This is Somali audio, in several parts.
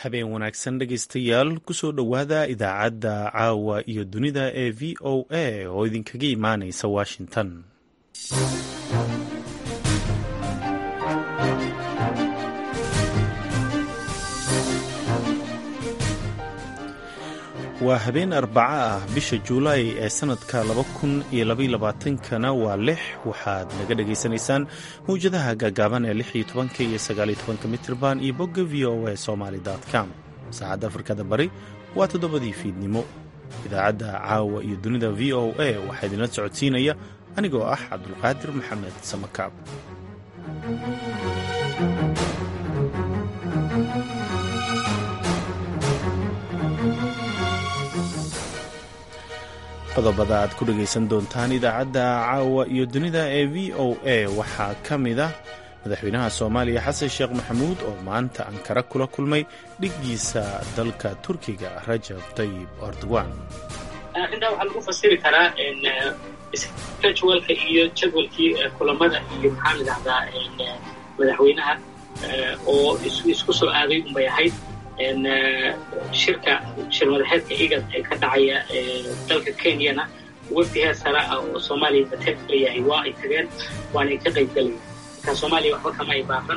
habeen wanaagsan dhegaystayaal kusoo dhowaada idaacadda caawa iyo dunida ee v o a oo idinkaga imaanaysa washington waa habeen arbaco ah bisha juulaay ee sanadka laba kun iyo labaylabaatankana waa lix waxaad naga dhagaysanaysaan mawjadaha gaagaaban ee lix iyo tobanka iyo sagaaliyo tobanka mitrban iyo bogga v o a somaly com saacadda afrikada bari waa toddobadii fiidnimo idaacadda caawa iyo dunida v o a waxaa idinla socodsiinaya anigoo ah cabdulqaadir maxamed samakaab qodobada aad ku dhegaysan doontaan idaacadda caawa iyo dunida ee v o a waxaa ka mid ah madaxweynaha soomaaliya xasan sheekh maxamuud oo maanta ankara kula kulmay dhiggiisa dalka turkiga rajab tayib erdogan arrintaa waxaa lagu fasiri karaa jadwalka iyo jadwalkii kulamada iyo maxaa idhahdaa madaxweynaha oo isku soo aaday unbay ahayd shirka shirmadaxeedka igad ee ka dhacaya dalka kenyana wafdi heer sare ah oo soomaaliya bateed leeyahay waa ay tageen waanay ka qayb galayeen marka soomaaliya waxba kama ay baaqan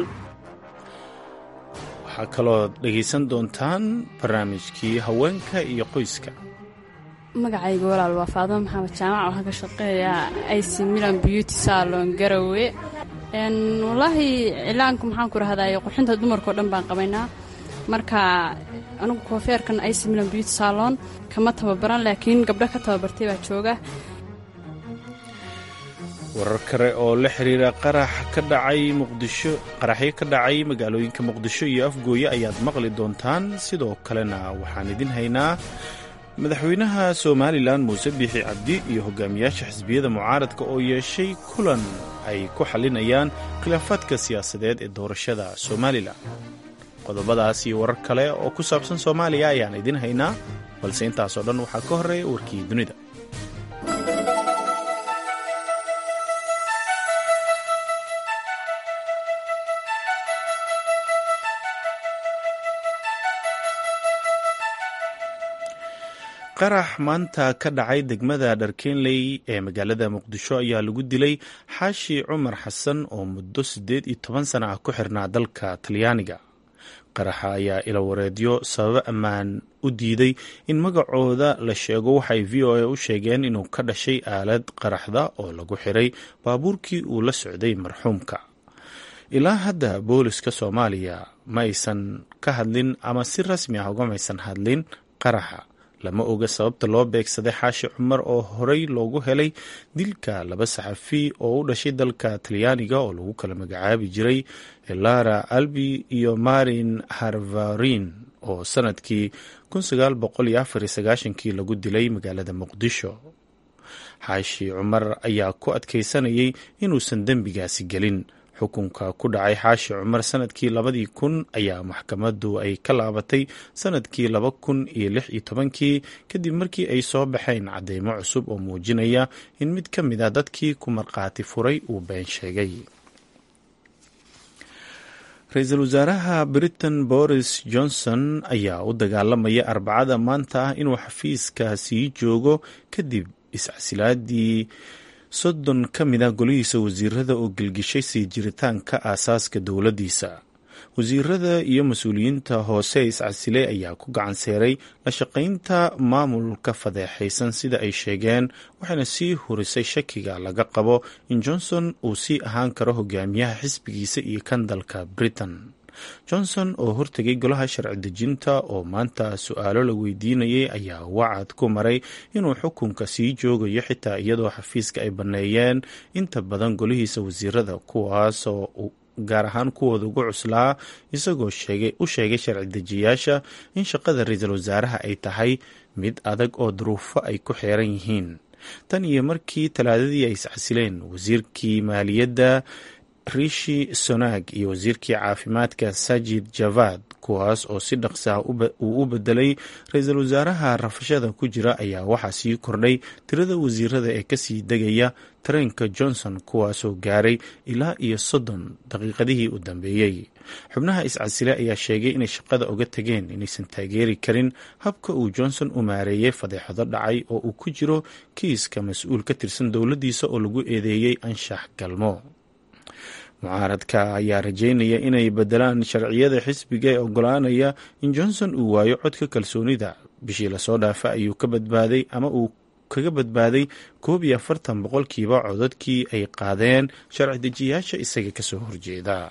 waxaa kaloo dhegaysan doontaan barnaamijkii haweenka iyo qoyska magacayga walaal waa faadimo maxamed jaamac waxaan ka shaqeeyaa ic milan beauty salon garowe wallaahi cilaanku maxaan ku rahdaye qurxinta dumarkao dhan baan qabaynaa marka anugu koofeerkan ic milan beauty salon kama tababaran laakiin gabdho ka tababartay baa jooga warar kale oo la xiriira qarax ka dhacay muqdisho qaraxyo ka dhacay magaalooyinka muqdisho iyo afgooye ayaad maqli doontaan sidoo kalena waxaan idin haynaa madaxweynaha somalilan muuse biixi cabdi iyo hogaamiyaasha xisbiyada mucaaradka oo yeeshay kulan ay ku xalinayaan khilaafaadka siyaasadeed ee doorashada somalilan qodobadaas iyo warar kale oo ku saabsan soomaaliya ayaan idin haynaa balse intaasoo dhan waxaa ka horreeya warkii dunida qarax maanta ka dhacay degmada dharkenley ee magaalada muqdisho ayaa lagu dilay xaashi cumar xasan oo muddo siddeed iyo toban sana ah ku xirnaa dalka talyaaniga qaraxa ayaa ilawareedyo sababo ammaan u diiday in magacooda la sheego waxay v o a u sheegeen inuu ka dhashay aalad qaraxda oo lagu xiray baabuurkii uu la socday marxuumka ilaa hadda booliska soomaaliya ma aysan ka hadlin ama si rasmi ah ugamaysan hadlin qaraxa lama oga sababta loo beegsaday xaashi cumar oo horey loogu helay dilka laba saxafi oo u dhashay dalka talyaaniga oo lagu kala magacaabi jiray lara albi iyo marin harvarin oo sanadkii kii lagu dilay magaalada muqdisho xaashi cumar ayaa ku adkaysanayay inuusan dembigaasi gelin xukunka ku dhacay xaashi cumar sanadkii labadii kun ayaa maxkamaddu ay ka laabatay sanadkii laba kun iyo lix iyo tobankii kadib markii ay soo baxeen cadeymo cusub oo muujinaya in mid ka mid a dadkii ku markhaati furay uu been sheegay ra-iisul wasaaraha britain boris johnson ayaa u dagaalamaya arbacada maanta ah inuu xafiiska sii joogo kadib iscasilaadii soddon ka mid ah golihiisa wasiirada oo gelgishay sii jiritaanka aasaaska dowladdiisa wasiirada iyo mas-uuliyiinta hoose iscasiley ayaa ku gacan seeray la shaqaynta maamulka fadeexaysan sida ay sheegeen waxayna sii hurisay shakiga laga qabo in johnson uu sii ahaan karo hogaamiyaha xisbigiisa iyo kan dalka britain johnson oo hortegay golaha sharci dejinta oo maanta su-aalo la weydiinayay ayaa wacad ku maray inuu xukunka sii joogayo xitaa iyadoo xafiiska ay banneeyeen inta badan golihiisa wasiirada kuwaasoo gaar ahaan kuwooda ugu cuslaa isagoo u sheegay sharci dejiyaasha in shaqada ra-iisul wasaaraha ay tahay mid adag oo duruufo ay ku xeeran yihiin tan iyo markii talaadadii ay iscasileen wasiirkii maaliyadda rishi sonaag iyo wasiirkii caafimaadka sajid javad kuwaas oo si dhaqsaa uu u bedelay ra-iisul wasaaraha rafashada ku jira ayaa waxaa sii kordhay tirada wasiirada ee kasii degaya tareenka johnson kuwaasoo gaaray ilaa iyo soddon daqiiqadihii u dambeeyey xubnaha iscasile ayaa sheegay inay shaqada uga tageen inaysan taageeri karin habka uu johnson u maareeyey fadeexado dhacay oo uu ku jiro kiiska mas-uul ka tirsan dowladdiisa oo lagu eedeeyey anshax galmo mucaaradka ayaa rajeynaya inay bedelaan sharciyada xisbiga ee ogolaanaya in johnson uu waayo codka kalsoonida bishii lasoo dhaafa ayuu ka badbaaday ama uu kaga badbaaday koob iyo afartan boqolkiiba codadkii ay qaadeen sharci dejiyaasha isaga kasoo horjeeda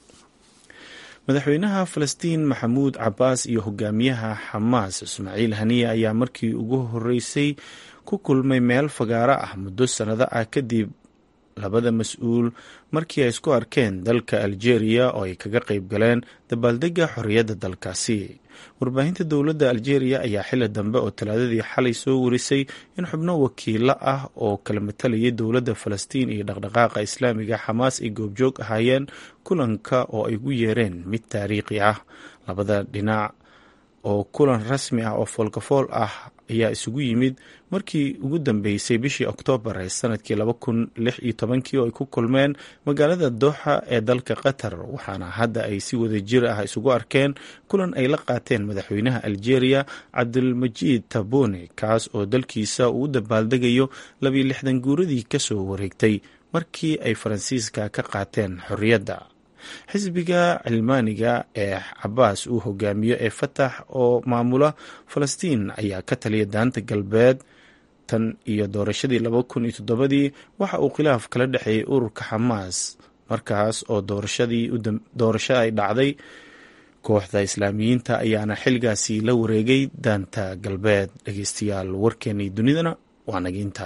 madaxweynaha falastiin maxamuud cabaas iyo hogaamiyaha xamaas ismaaciil haniya ayaa markii ugu horeysay ku kulmay meel fagaaro ah muddo sannado ah kadib labada mas-uul markii ay isku arkeen dalka aljeeriya oo ay kaga qayb galeen dabaaldega xorriyadda dalkaasi warbaahinta dowladda aljeeriya ayaa xili dambe oo talaadadii xalay soo warisay in xubno wakiilo ah oo kala matalayay dowladda falastiin iyo dhaqdhaqaaqa islaamiga xamaas ay goobjoog ahaayeen kulanka oo ay ugu yeereen mid taariikhi ah labada dhinac oo kulan rasmi ah oo foolkafool ah ayaa isugu yimid markii ugu dambeysay bishii oktoobar ee sanadkii laba kun lix iyo tobankii oo ay ku kulmeen magaalada dooxa ee dalka qatar waxaana hadda ay si wada jir ah isugu arkeen kulan ay la qaateen madaxweynaha aljeeriya cabdulmajiid tabone kaas oo dalkiisa uu u dabaaldegayo labiyo lixdan guuradii kasoo wareegtay markii ay faransiiska ka qaateen xorriyadda xisbiga cilmaaniga ee cabaas uu hogaamiyo ee fatax oo maamula falastiin ayaa ka taliya daanta galbeed tan iyo doorashadii laba kun iyo toddobadii waxa uu khilaaf kala dhexeeyey ururka xamaas markaas oo doorasho ay dhacday kooxda islaamiyiinta ayaana xilgaasi la wareegay daanta galbeed dhegeystayaal warkeenii dunidana waa nagiinta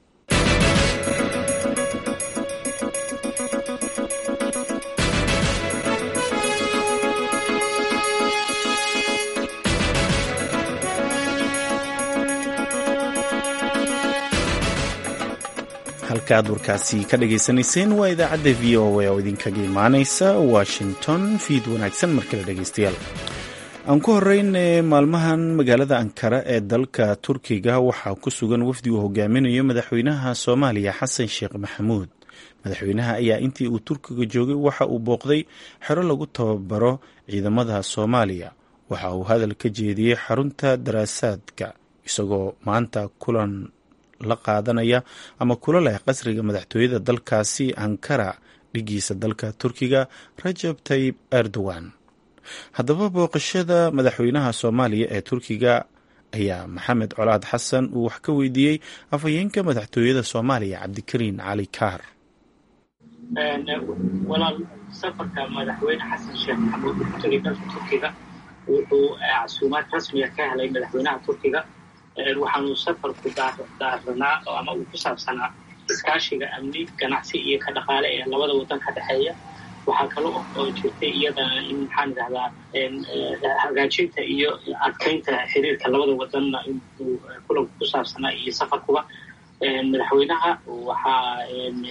halka aad warkaasi ka dhagaysanayseen waa idaacadda v o a oo idinkaga imaaneysa washington fiid wanaagsan markale dhegeystayaal aan ku horeyn maalmahan magaalada ankara ee dalka turkiga waxaa ku sugan wafdi uu hogaaminayo madaxweynaha soomaaliya xasan sheekh maxamuud madaxweynaha ayaa intii uu turkiga joogay waxa uu booqday xero lagu tababaro ciidamada soomaaliya waxa uu hadal ka jeediyey xarunta daraasaadka isagoo maanta kulan la qaadanaya ama kula leh qasriga madaxtooyada dalkaasi ankara dhigiisa dalka turkiga rajab tayib erdogan haddaba booqashada madaxweynaha soomaaliya ee turkiga ayaa maxamed colaad xasan uu wax ka weydiiyey afhayeenka madaxtooyada soomaaliya cabdikariin cali kaar walaal safarka madaxweyne xasan sheekh maxamuud uu ku tegay dalka turkiga wuxuu casuumaad rasmiga ka helay madaxweynaha turkiga waxaanu safarku daaranaa ama uu ku saabsanaa iskaashiga amni ganacsi iyo ka dhaqaale ee labada waddan ka dhexeeya waxaa kale oo jirtay iyadana in maxaan idhahdaa hagaajinta iyo adkaynta xiriirka labada wadanna inuu kulanku ku saabsanaa iyo safarkuba madaxweynaha waxaa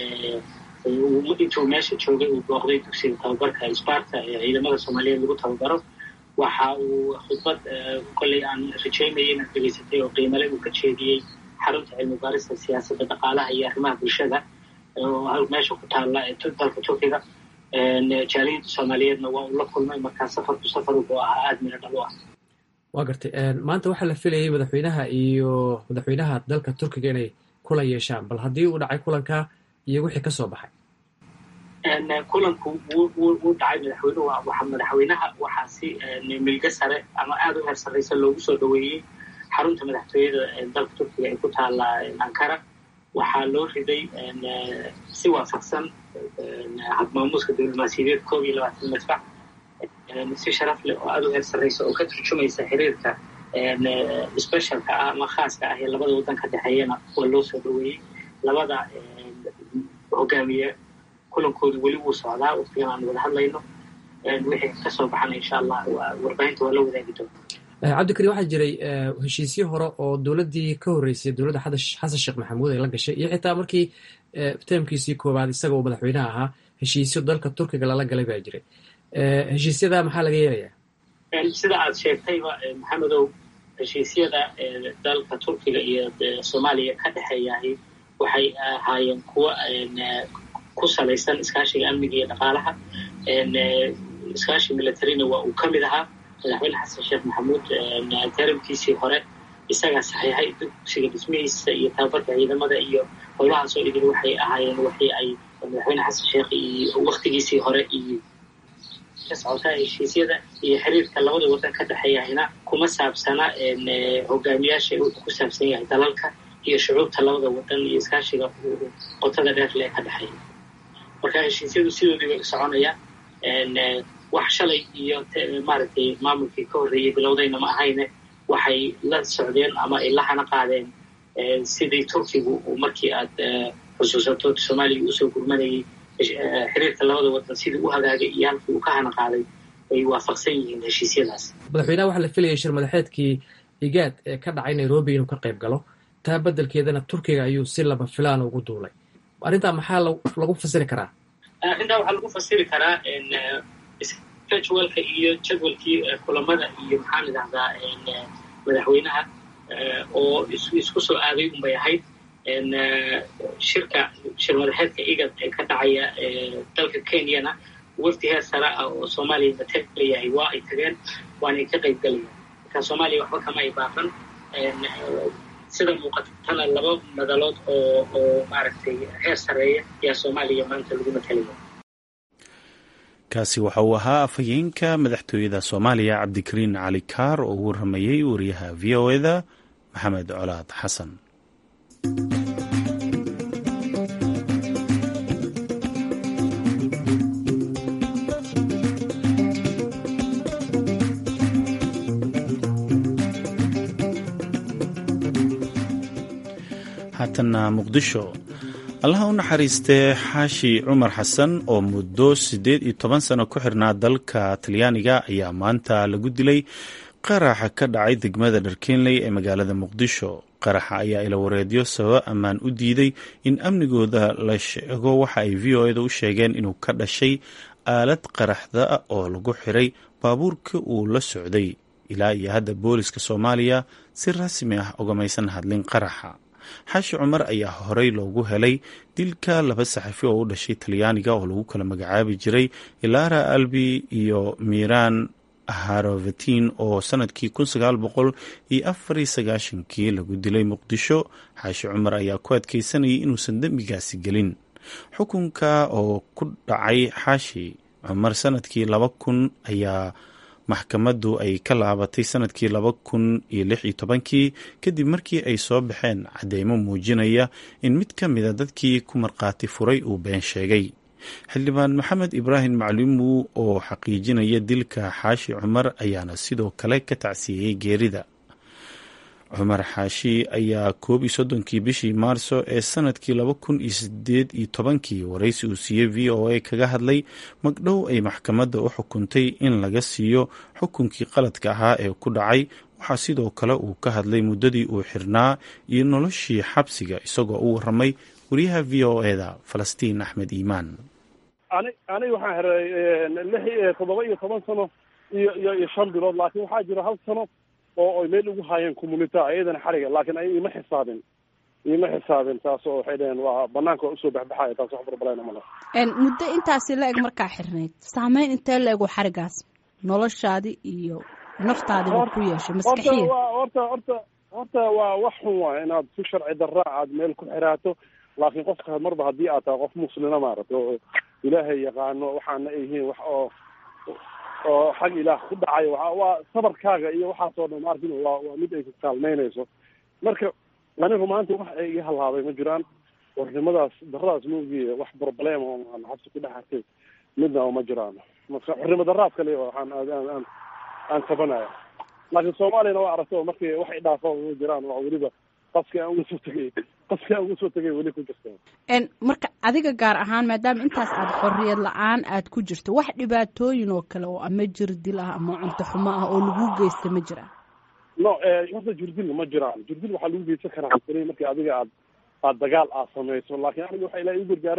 intuu meesha joogay uu booqday dugsiga tababarka sparta ee ciidamada soomaaliyeed lagu tababaro waxa uu khudbad kolley aan rajaynaya inaad dhegaysatay oo qiimale uu ka jeediyey xarunta cilmi baarista siyaasadda dhaqaalaha iyo arrimaha bulshada oo meesha ku taalla ee dalka turkiga jaaliyadda soomaaliyeedna waa uu la kulmay markaa safarku safar wuxuu ahaa aada mina dhalo ah waa gartay maanta waxaa la filayay madaxweynaha iyo madaxweynaha dalka turkiga inay kulan yeeshaan bal haddii uu dhacay kulanka iyo wixii ka soo baxay kulanku wuu dhacay madaxweynuhu waa madaxweynaha waxaa si milga sare ama aada u heer sarraysa loogu soo dhoweeyey xarunta madaxtooyada dalka turkiga ee ku taalla ankara waxaa loo riday si waafaqsan habmaamuuska diblomaasiyadeed koob iyo labaatan madfac si sharaf leh oo aada u heer sarraysa oo ka turjumaysa xiriirka specialka ah ama khaaska ah ee labada waddan ka dhexeeyana waa loo soo dhoweeyey labada hogaamiye kulankoodu weli wuu socdaa waqtigan aan wada hadlayno wixii ka soo baxana insha allah warbaahinta waa la wadaagi doonaa cabdikariim waxaa jiray heshiisyo hore oo dowladdii ka horreysay dowladda xasan sheekh maxamuud ay la gashay iyo xitaa markii teemkiisii koowaad isaga uu madaxweynaha ahaa heshiisyo dalka turkiga lala galay baa jiray heshiisyada maxaa laga yeelayaa sida aad sheegtayba maxamedow heshiisyada dalka turkiga iyo soomaaliya ka dhexeeyahay waxay ahaayeen kuwa ku salaysan iskaashiga amniga iyo dhaqaalaha iskaashi militarina waa uu ka mid ahaa madaxweyne xasan sheekh maxamuud taramkiisii hore isagaa saxiixay dugsiga dhismihiisa iyo tababarka ciidamada iyo howlahaasoo idin waxay ahaayeen waxii ay madaxweyne xasan sheekh iyo waktigiisii hore iyo ka socota heshiisyada iyo xiriirka labada waddan ka dhexeeyahayna kuma saabsana hogaamiyaasha wuxuu ku saabsan yahay dalalka iyo shucuubta labada waddan iyo iskaashiga qotada dheer lee ka dhexeeya marka heshiisyadu sidoodii bay soconayaan wax shalay iyo maaragtay maamulkii ka horreeyey bilowdayna ma ahayne waxay la socdeen ama ay la hana qaadeen sidii turkigu markii aad xusuusato soomaaliya usoo gurmanayay xiriirka labada waddan sidii u hagaagay iyo halkii uu ka hana qaaday ay waafaqsan yihiin heshiisyadaas madaxweynaha waxaa la filayay shir madaxeedkii igaad ee ka dhacay nairobi inuu ka qayb galo taa beddelkeedana turkiga ayuu si laba filaan ugu duulay arrintaa maxaa lagu fasiri karaa arrintaa waxaa lagu fasiri karaa scheduleka iyo jadwalkii kulamada iyo maxaan idhahdaa madaxweynaha oo isku soo aaday unbay ahayd shirka shir madaxeedka igad ee ka dhacaya dalka kenyana wafdi heer sare ah oo soomaaliya matalayahay waa ay tageen waanay ka qayb galayaan marka soomaaliya waxba kama ay baaqan sida muuqatana laba madalood oo oo maaragtay heer sareeya ayaa soomaaliya maanta lagu matalaya kaasi waxa uu ahaa afhayeenka madaxtooyada soomaaliya cabdikariin cali kaar oo u waramayey wariyaha v o eda maxamed colaad xasan haatana muqdisho allaha u naxariistee xaashi cumar xasan oo muddo siddeed iyo toban sano ku xirnaa dalka talyaaniga ayaa maanta lagu dilay qaraxa ka dhacay degmada dharkeenley ee magaalada muqdisho qaraxa ayaa ilawareedyo sababa ammaan u diiday in amnigooda la sheego waxa ay v o eda u sheegeen inuu ka dhashay aalad qaraxda oo lagu xiray baabuurka uu la socday ilaa iyo hadda booliska soomaaliya si rasmi ah ugamaysan hadlin qaraxa xaashi cumar ayaa horey loogu helay dilka laba saxafi oo u dhashay talyaaniga oo lagu kala magacaabi jiray ilara albi iyo miran harovatin oo sanadkii kun sagaal boqol iyo afar iyo sagaashankii lagu dilay muqdisho xaashi cumar ayaa ku adkeysanayay inuusan dembigaasi gelin xukunka oo ku dhacay xaashi cumar sanadkii laba kun ayaa maxkamaddu ay ka laabatay sanadkii laba kun iyo lix iyo tobankii kadib markii ay soo baxeen cadeymo muujinaya in mid ka mida dadkii ku markhaati furay uu been sheegay xildhibaan maxamed ibraahim macluumu oo xaqiijinaya dilka xaashi cumar ayaana sidoo kale ka tacsiiyey geerida cumar xaashi ayaa koob iyo soddonkii bishii maarso ee sanadkii laba kun iyo sideed iyo tobankii waraysi uu siiyey v o a kaga hadlay magdhow ay maxkamadda u xukuntay in laga siiyo xukunkii qaladka ahaa ee ku dhacay waxaa sidoo kale uu ka hadlay muddadii uu xirnaa iyo noloshii xabsiga isagoo u waramay wariyaha v o eda falastiin axmed iimaan ani aniga waxaan xiray lix toddoba iyo toban sano iyo iyo iyo shan bilood laakiin waxaa jira hal sano oo ay meel ugu haayeen communita iyadana xariga laakiin ay ima xisaabin ima xisaabin taas oo waxay dhaheen waa banaanka waa usoo baxbaxaya taas wax barbalayna male muddo intaasi la eg markaa xirnayd saameyn intee la ego xarigaas noloshaadi iyo naftaadiba ku yeeshay maskaxiya horta horta horta waa wax xun waay inaad si sharci darra aad meel ku xiraato laakiin qofka marba haddii aad tahay qof muslina maaragta oo ilaahay yaqaano waxaana ay yihiin wax oo oo xag ilaah ku dhacayo waa waa sabarkaaga iyo waxaasoo dhan maarkin waa waa mid ay ku kaalmeynayso marka anigu maanta wax ay iga halaabay ma jiraan warnimadaas daradaas moogiye wax problema oo aan xabsi ku dhex arkay midna oo ma jiraan marka xornimo daraad kale waxaan aan aan aan tabanaya laakiin soomaaliyana waa aragto markii wax i dhaafo ma jiraan waa weliba qaski aan uga soo tegay qaski aan uga soo tegay weli ku jirta marka adiga gaar ahaan maadaama intaas aad xorriyad la-aan aad ku jirto wax dhibaatooyin oo kale oo ama jir dil ah ama cunto xumo ah oo lagu geysta ma jiraan no horta jirdil ma jiraan jirdil waxaa lagu geysan karaa markii adiga aad aad dagaal aad samayso laakiin aniga waxa ilaa igu gargaaray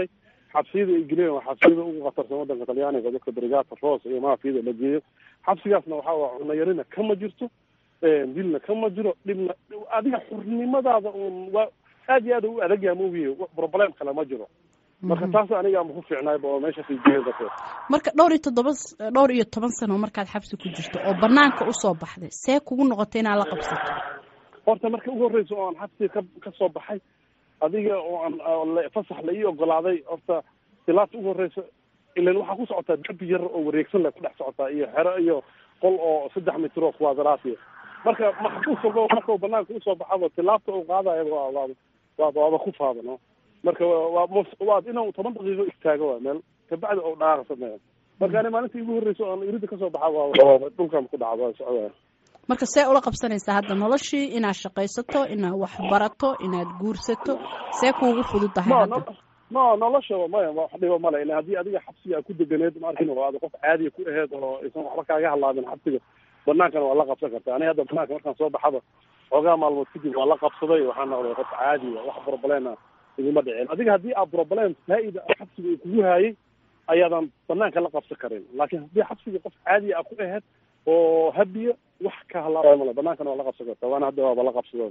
xabsiyada ay geleen waa xabsiyada ugu khatarsan waddanka talyaaniga dadka brigata ros iyo maafiyada la geeyo xabsigaasna waxaa waa cunayarina kama jirto dilna kama jiro dhibna adiga xurnimadaada un waa aad iyo aad u adag yaha moogiye problem kale ma jiro marka taas aniga ama ku fiicnaayba oo meesha fiijeeda marka dhowr iyo toddoba dhowr iyo toban sano markaad xabsi ku jirto oo banaanka usoo baxday see kugu noqotay inaad la qabsato horta marka ugu horreysa oo aan xabsiga ka ka soo baxay adiga oo aan fasax la ii ogolaaday horta ilaata ugu horreysa ilan waxaa ku socotaa derbi yar oo wareegsan le ku dhex socotaa iyo xero iyo qol oo saddex mitr oo kuwaadaraatiya marka maxbuus walba marka banaanka usoo baxaba tilaabta uu qaadaya waa waa waaba ku faada no marka waa waa inuu toban daqiiqo istaago waa meel kabacdi oo dhaaqa sameeya marka ani maalinta igu horreysa oo aan irida kasoo baxa waa dhulkan ku dhaca waa socdaa marka see ula qabsanaysaa hadda noloshii inaad shaqaysato inaad wax barato inaad guursato see kuugu fududahay hadda no nolosha maya wax dhiba male ila haddii adiga xabsiga a ku deganeed ma arkin oo aad qof caadiya ku aheed oo aysan waxba kaaga hadlaabin xabsiga banaankana waa la qabsan karta ani hadda banaanka markaan soo baxaba xoogaa maalmood kadib waa la qabsaday waxaan noqday qof caadiya wax problema iguma dhicin adiga haddii aad problem faa-ida xabsiga uu kugu haayay ayaadan banaanka la qabsan karin laakiin haddii xabsiga qof caadiya a ku aheyd oo habiya wax ka halaabay male banaankana waa la qabsan karta waana hadda waaba la qabsado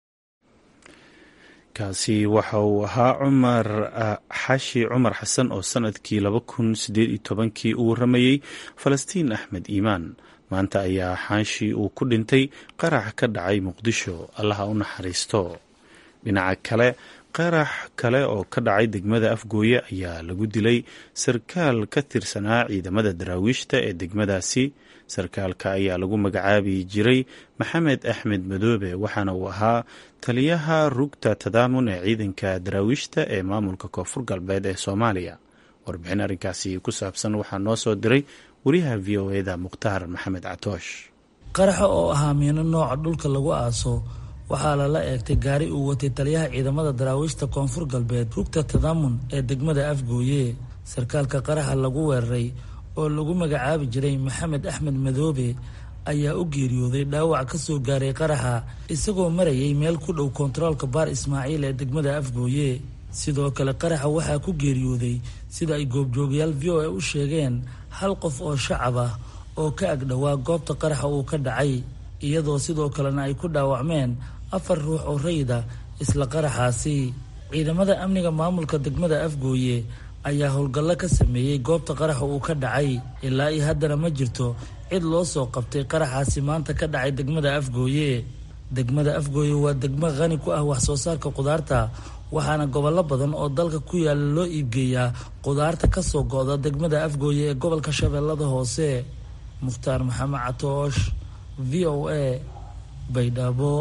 kaasi waxa uu ahaa cumar xashi cumar xasan oo sanadkii laba kun sideed iyo tobankii uu waramayey falastiin axmed iimaan maanta ayaa xaashi uu ku dhintay qarax ka dhacay muqdisho allaha u naxariisto dhinaca kale qarax kale oo ka dhacay degmada afgooye ayaa lagu dilay sarkaal ka tirsanaa ciidamada daraawiishta ee degmadaasi sarkaalka ayaa lagu magacaabi jiray maxamed axmed madoobe waxaana uu ahaa taliyaha rugta tadaamun ee ciidanka daraawiishta ee maamulka koonfur galbeed ee soomaaliya warbixin arrinkaasi ku saabsan waxaa noo soo diray wariyaha v o eda mukhtaar maxamed catoosh qaraxa oo ahaa miino nooca dhulka lagu aaso waxaa lala eegtay gaari uu watay taliyaha ciidamada daraawiishta koonfur galbeed rugta tadaamun ee degmada afgooye sarkaalka qaraxa lagu weeraray oo lagu magacaabi jiray maxamed axmed madoobe ayaa u geeriyooday dhaawac ka soo gaaray qaraxa isagoo marayay meel ku dhow kontaroolka baar ismaaciil ee degmada afgooye sidoo kale qaraxa waxaa ku geeriyooday sida ay goobjoogayaal v o a u sheegeen hal qof oo shacab ah oo ka agdhowaa goobta qaraxa uu ka dhacay iyadoo sidoo kalena ay ku dhaawacmeen afar ruux oo rayida isla qaraxaasi ciidamada amniga maamulka degmada afgooye ayaa howlgallo ka sameeyey goobta qaraxa uu ka dhacay ilaa iyo haddana ma jirto cid loo soo qabtay qaraxaasi maanta ka dhacay degmada afgooye degmada afgooye waa degmo qani ku ah wax soo saarka qudaarta waxaana gobollo badan oo dalka ku yaala loo iibgeeyaa qudaarta ka soo go-da degmada afgooye ee gobolka shabeellada hoose mukhtaar maxamed catoosh v o a baydhabo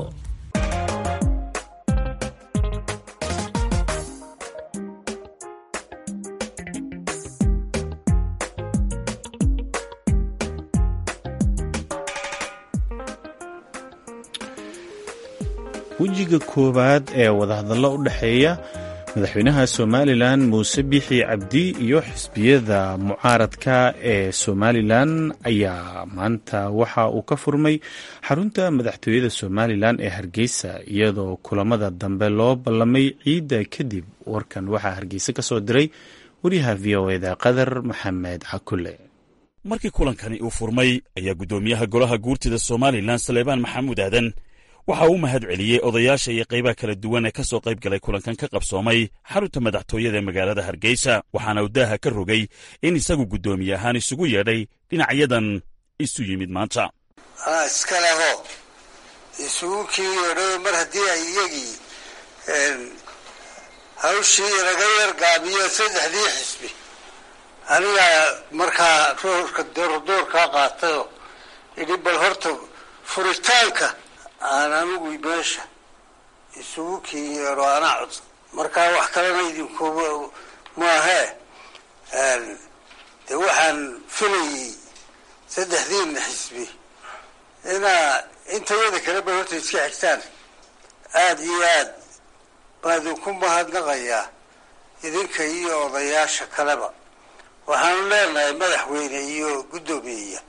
wejiga koowaad ee wadahadallo u dhexeeya madaxweynaha somalilan muuse bixi cabdi iyo xisbiyada mucaaradka ee somalilan ayaa maanta waxa uu ka furmay xarunta madaxtooyada somalilan ee hargeysa iyadoo kulamada dambe loo ballamay ciidda kadib warkan waxaa hargeysa ka soo diray wariyaha v o eda qadar maxamed cakule markii kulankani uu furmay ayaa guddoomiyaha golaha guurtida somalilan saleebaan maxamuud aadan waxa uu mahad celiyey odayaasha iyo qaybaha kala duwan ee ka soo qayb galay kulankan ka qabsoomay xarunta madaxtooyada ee magaalada hargeysa waxaana uu daaha ka rogay in isagu guddoomiye ahaan isugu yeedhay dhinacyadan isu yimid maanta iska leho isugu kii yeedho mar haddii ay iyagii hawshii laga yargaabiyo saddexdii xisbi anigaa markaa roorka doorkaa qaatayo idhi bal horta furitaanka aan anigu meesha isugu kii yeedho anaa codsan markaa wax kalena idinku maahee de waxaan filayey saddexdiina xisbi inaa intayada kaleba horta iska xigtaan aada iyo aad baa idinku mahadnaqayaa idinka iyo odayaasha kaleba waxaanu leenahay madaxweyne iyo guddoomiyeya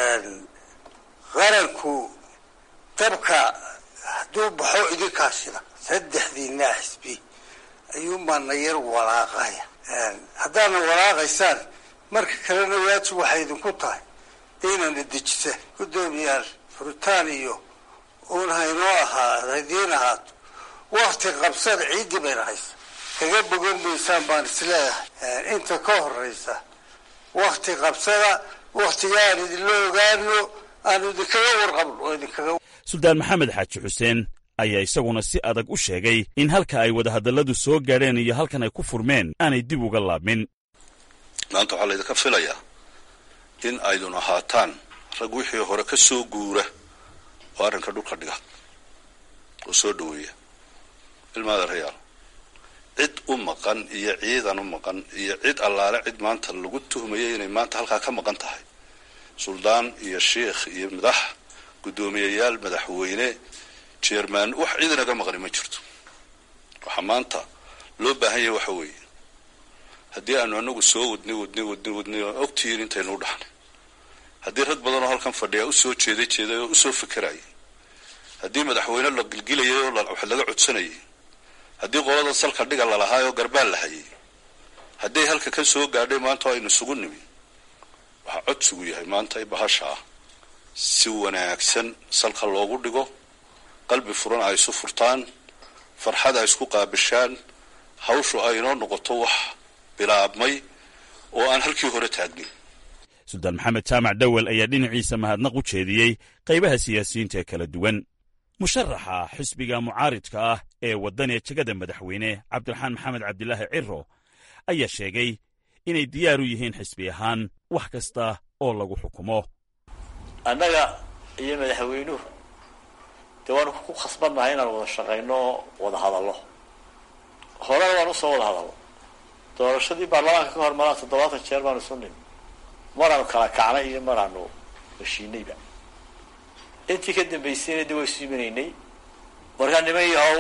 qaranku dabka hadduu baxo idinkaasina saddexdiinaa xisbi ayuunbaa na yar walaaqaya haddaadna walaaqaysaan marka kalena waajib waxay idinku tahay inayna dejisaan guddoomiyaal furitaan iyo uun haynoo ahaa hadiin ahaato wakti qabsada ciiddii bayna haysa kaga bogan maysaan baan isleeyahay inta ka horeysa wakti qabsada waktiga aan idinla ogaano aanu idinkaga warqabno oo idinkaga suldaan maxamed xaaji xuseen ayaa isaguna si adag u sheegay in halka ay wadahadalladu soo gaadheen iyo halkan ay ku furmeen aanay dib uga laabmin maanta waxaa laydinka filayaa in aydun ahaataan rag wixii hore ka soo guura oo arrinka dhulka dhiga oo soo dhoweeya ilmaada rayaal cid u maqan iyo ciidan u maqan iyo cid allaale cid maanta lagu tuhmayay inay maanta halkaa ka maqan tahay suldaan iyo sheikh iyo madax guddoomiyayaal madaxweyne jerman wax cid inaga maqani ma jirto waxaa maanta loo baahan yahay waxa weeye haddii aanu anagu soo wadnay wadnay wadnay wadnay oo ogtihiin intaynu u dhaxnay haddii rag badan oo halkan fadhiya usoo jeeday jeeday oo usoo fekerayay haddii madaxweyne la gilgilayay oo wax laga codsanayay haddii qolada salka dhiga lalahaay oo garbaal la hayay hadday halka ka soo gaadhay maanta oo aynu isugu nimi waxaa codsigu yahay maanta i bahasha ah si wanaagsan salka loogu dhigo qalbi furan ay isu furtaan farxad ay isku qaabishaan hawshu ay inoo noqoto wax bilaabmay oo aan halkii hore taagnin suldaan maxamed jaamac dhowel ayaa dhinaciisa mahadnaq u jeediyey qaybaha siyaasiyiinta ee kala duwan musharaxa xisbiga mucaaridka ah ee waddaniya jegada madaxweyne cabdiraxmaan maxamed cabdilaahi ciro ayaa sheegay inay diyaar u yihiin xisbi ahaan wax kasta oo lagu xukumo annaga iyo madaxweynuhu dee waanu ku khasbannahay inaan wada shaqayno oo wada hadallo horena waan usoo wada hadallo doorashadii baarlamaanka ka hor maraa toddobaatan jeer baanu isu nimi maraanu kala kacnay iyo maraanu heshiinayba intii ka dambaysayna de waa isu imanaynay markaa niman yahow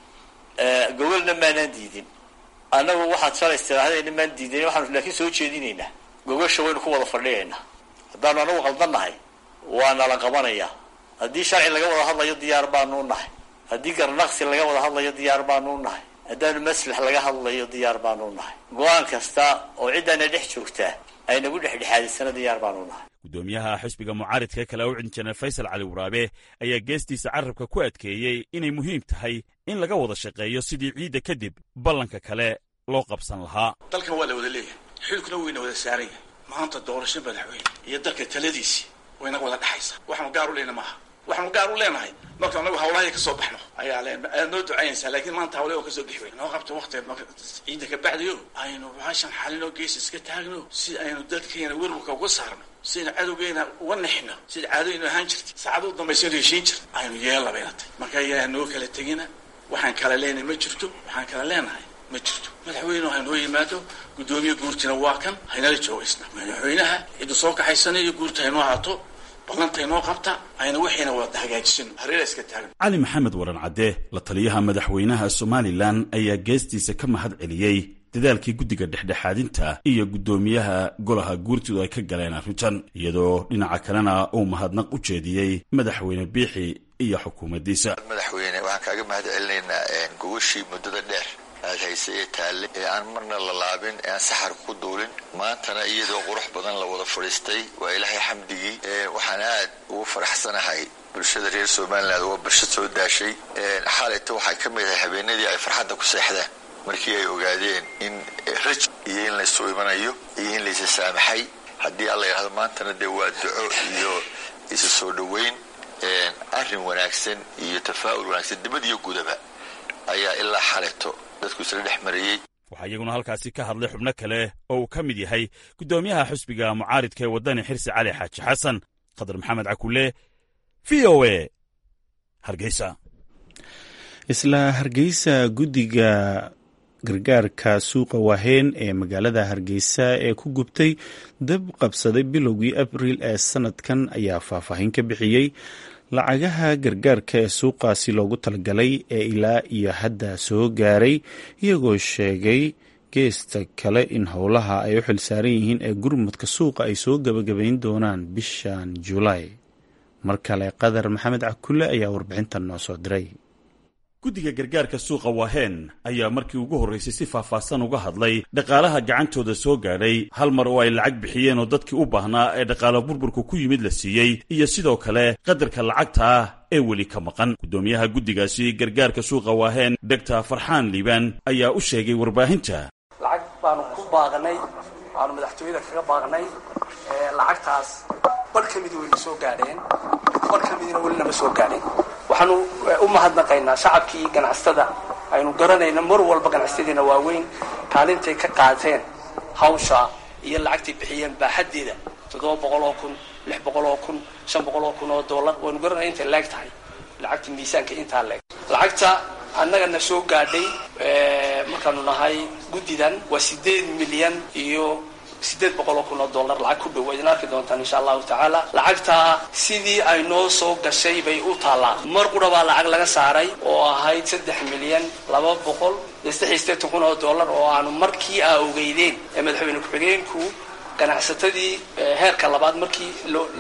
gogolna maanaan diidin annagu waxaad shalays tirahdayna maan diidayn waxaanu laakiin soo jeedinaynaa gogosha waynu ku wada fadhiyaynaa haddaanu anagu qaldannahay waa nala qabanayaa haddii sharci laga wada hadlayo diyaar baanuu nahay haddii garnaqsi laga wada hadlayo diyaar baanuu nahay haddaanu maslax laga hadlayo diyaar baanuu nahay go-aan kasta oo ciddaana dhex joogtaa aynagu dhexdhexaadisana diyaar baanuu nahay guddoomiyaha xisbiga mucaaridka kale u injineer faysal cali waraabe ayaa geestiisa carabka ku adkeeyey inay muhiim tahay in laga wada shaqeeyo sidii ciidda kadib ballanka kale loo qabsan lahaa dalkan waa la wada leeyahay xilkuna wayna wada saaran yahay maanta doorasho madaxweyne iyo dalka taladiisii waynaga wada dhexaysa waxaanu gaar u leyna maaha waxaanu gaar u leenahay marka anagu hawlahay ka soo baxno ayaa leen aad noo ducaynaysaa laakiin maanta hawle oo kasoo bixi wey noo qabta waktigeed marka ciidda ka bacdayo aynu bahashan xalinoo gees iska taagno si aynu dadkeena werwarka uga saarno sidaynu cadowgeena uga nexno sida caadooynu ahaan jirtay saacada u dambaysaynu heshiin jirta aynu yeella bayna tahy marka yaa noo kala tegina waxaan kala leenahay ma jirto waxaan kala leenahay ma jirto madaxweyne haynoo yimaado guddoomiye guurtina waa kan haynala joogaysna madaxweynaha cidda soo kaxaysanayo guurta haynoo haato ballantaynoo qabta ayna waxayna wada hagaajisano hareera iska taagno cali maxamed waran cadde la taliyaha madaxweynaha somalilan ayaa geestiisa ka mahad celiyey dadaalkii guddiga dhexdhexaadinta iyo guddoomiyaha golaha guurtidu ay ka galeen arrintan iyadoo dhinaca kalena uu mahadnaq u jeediyey madaxweyne biixi iyo xukuumaddiisa madaxweyne waxaan kaaga mahad celinaynaa gogashii muddada dheer aad haysa ee taalle ee aan marna la laabin ee aan saxar ku duulin maantana iyadoo qurux badan la wada fadhiistay waa ilaahay xamdigii waxaan aad ugu faraxsanahay bulshada reer somaliland waa bulsho soo daashay xaalayta waxay ka mid ahay habeenadii ay farxadda ku seexdeen markii ay ogaadeen in raj iyo in laysu imanayo iyo in laysa saamaxay haddii alla yidhahdo maantana dee waa duco iyo isu soo dhoweyn arrin wanaagsan iyo tafaa'ul wanaagsan dibad iyo gudaba ayaa ilaa xalayto dadku isla dhex marayey waxaa iyaguna halkaasi ka hadlay xubno kale oo uu ka mid yahay guddoomiyaha xusbiga mucaaridka ee waddani xirsi cali xaaji xasan khadar maxamed cakule v o e hargeysa isla hargeysa guddiga gargaarka suuqa waaheen ee magaalada hargeysa ee ku gubtay dab qabsaday bilowgii abriil ee sanadkan ayaa faahfaahin ka bixiyey lacagaha gargaarka ee suuqaasi loogu talagalay ee ilaa iyo hadda soo gaaray iyagoo sheegay geesta kale in howlaha ay u xilsaaran yihiin ee gurmudka suuqa ay soo gebagabayn doonaan bishan julaay mar kale qadar maxamed cakule ayaa warbixintan noo soo diray guddiga gargaarka suuqa waaheen ayaa markii ugu horraysay si faahfaahsan uga hadlay dhaqaalaha gacantooda soo gaadhay hal mar oo ay lacag bixiyeen oo dadkii u baahnaa ee dhaqaalo burburku ku yimid la siiyey iyo sidoo kale qadarka lacagta ah ee weli ka maqan guddoomiyaha guddigaasi gargaarka suuqa waaheen doctor farxaan liibaan ayaa u sheegay warbaahinta lacag baanu ku baaqnay waanu madaxtooyada kaga baaqnay lacagtaas bar ka mid wayna soo gaadheen bar ka midna weli nama soo gaadhin waxaanu u mahadnaqaynaa shacabkii ganacsatada aynu garanayna mar walba ganacsatadiina waaweyn kaalintay ka qaateen hawsha iyo lacagtay bixiyeen baaxaddeeda toddoba boqol oo kun lix boqol oo kun shan boqol oo kun oo dollar waynu garanaya intay leeg tahay lacagta miisaanka intaa leeg lacagta annagana soo gaadhay markaanu nahay guddidan waa sideed milyan iyo sideed boqol oo kun oo dollar lacag ku dhow idin arki doontaan insha allahu tacaala lacagtaa sidii ay noo soo gashay bay u taallaa mar qura baa lacag laga saaray oo ahayd saddex milyan laba boqol iyo saddex iyo sideetan kun oo dollar oo aanu markii aa ogeydeen ee madaxweyne ku-xigeenku ganacsatadii heerka labaad markii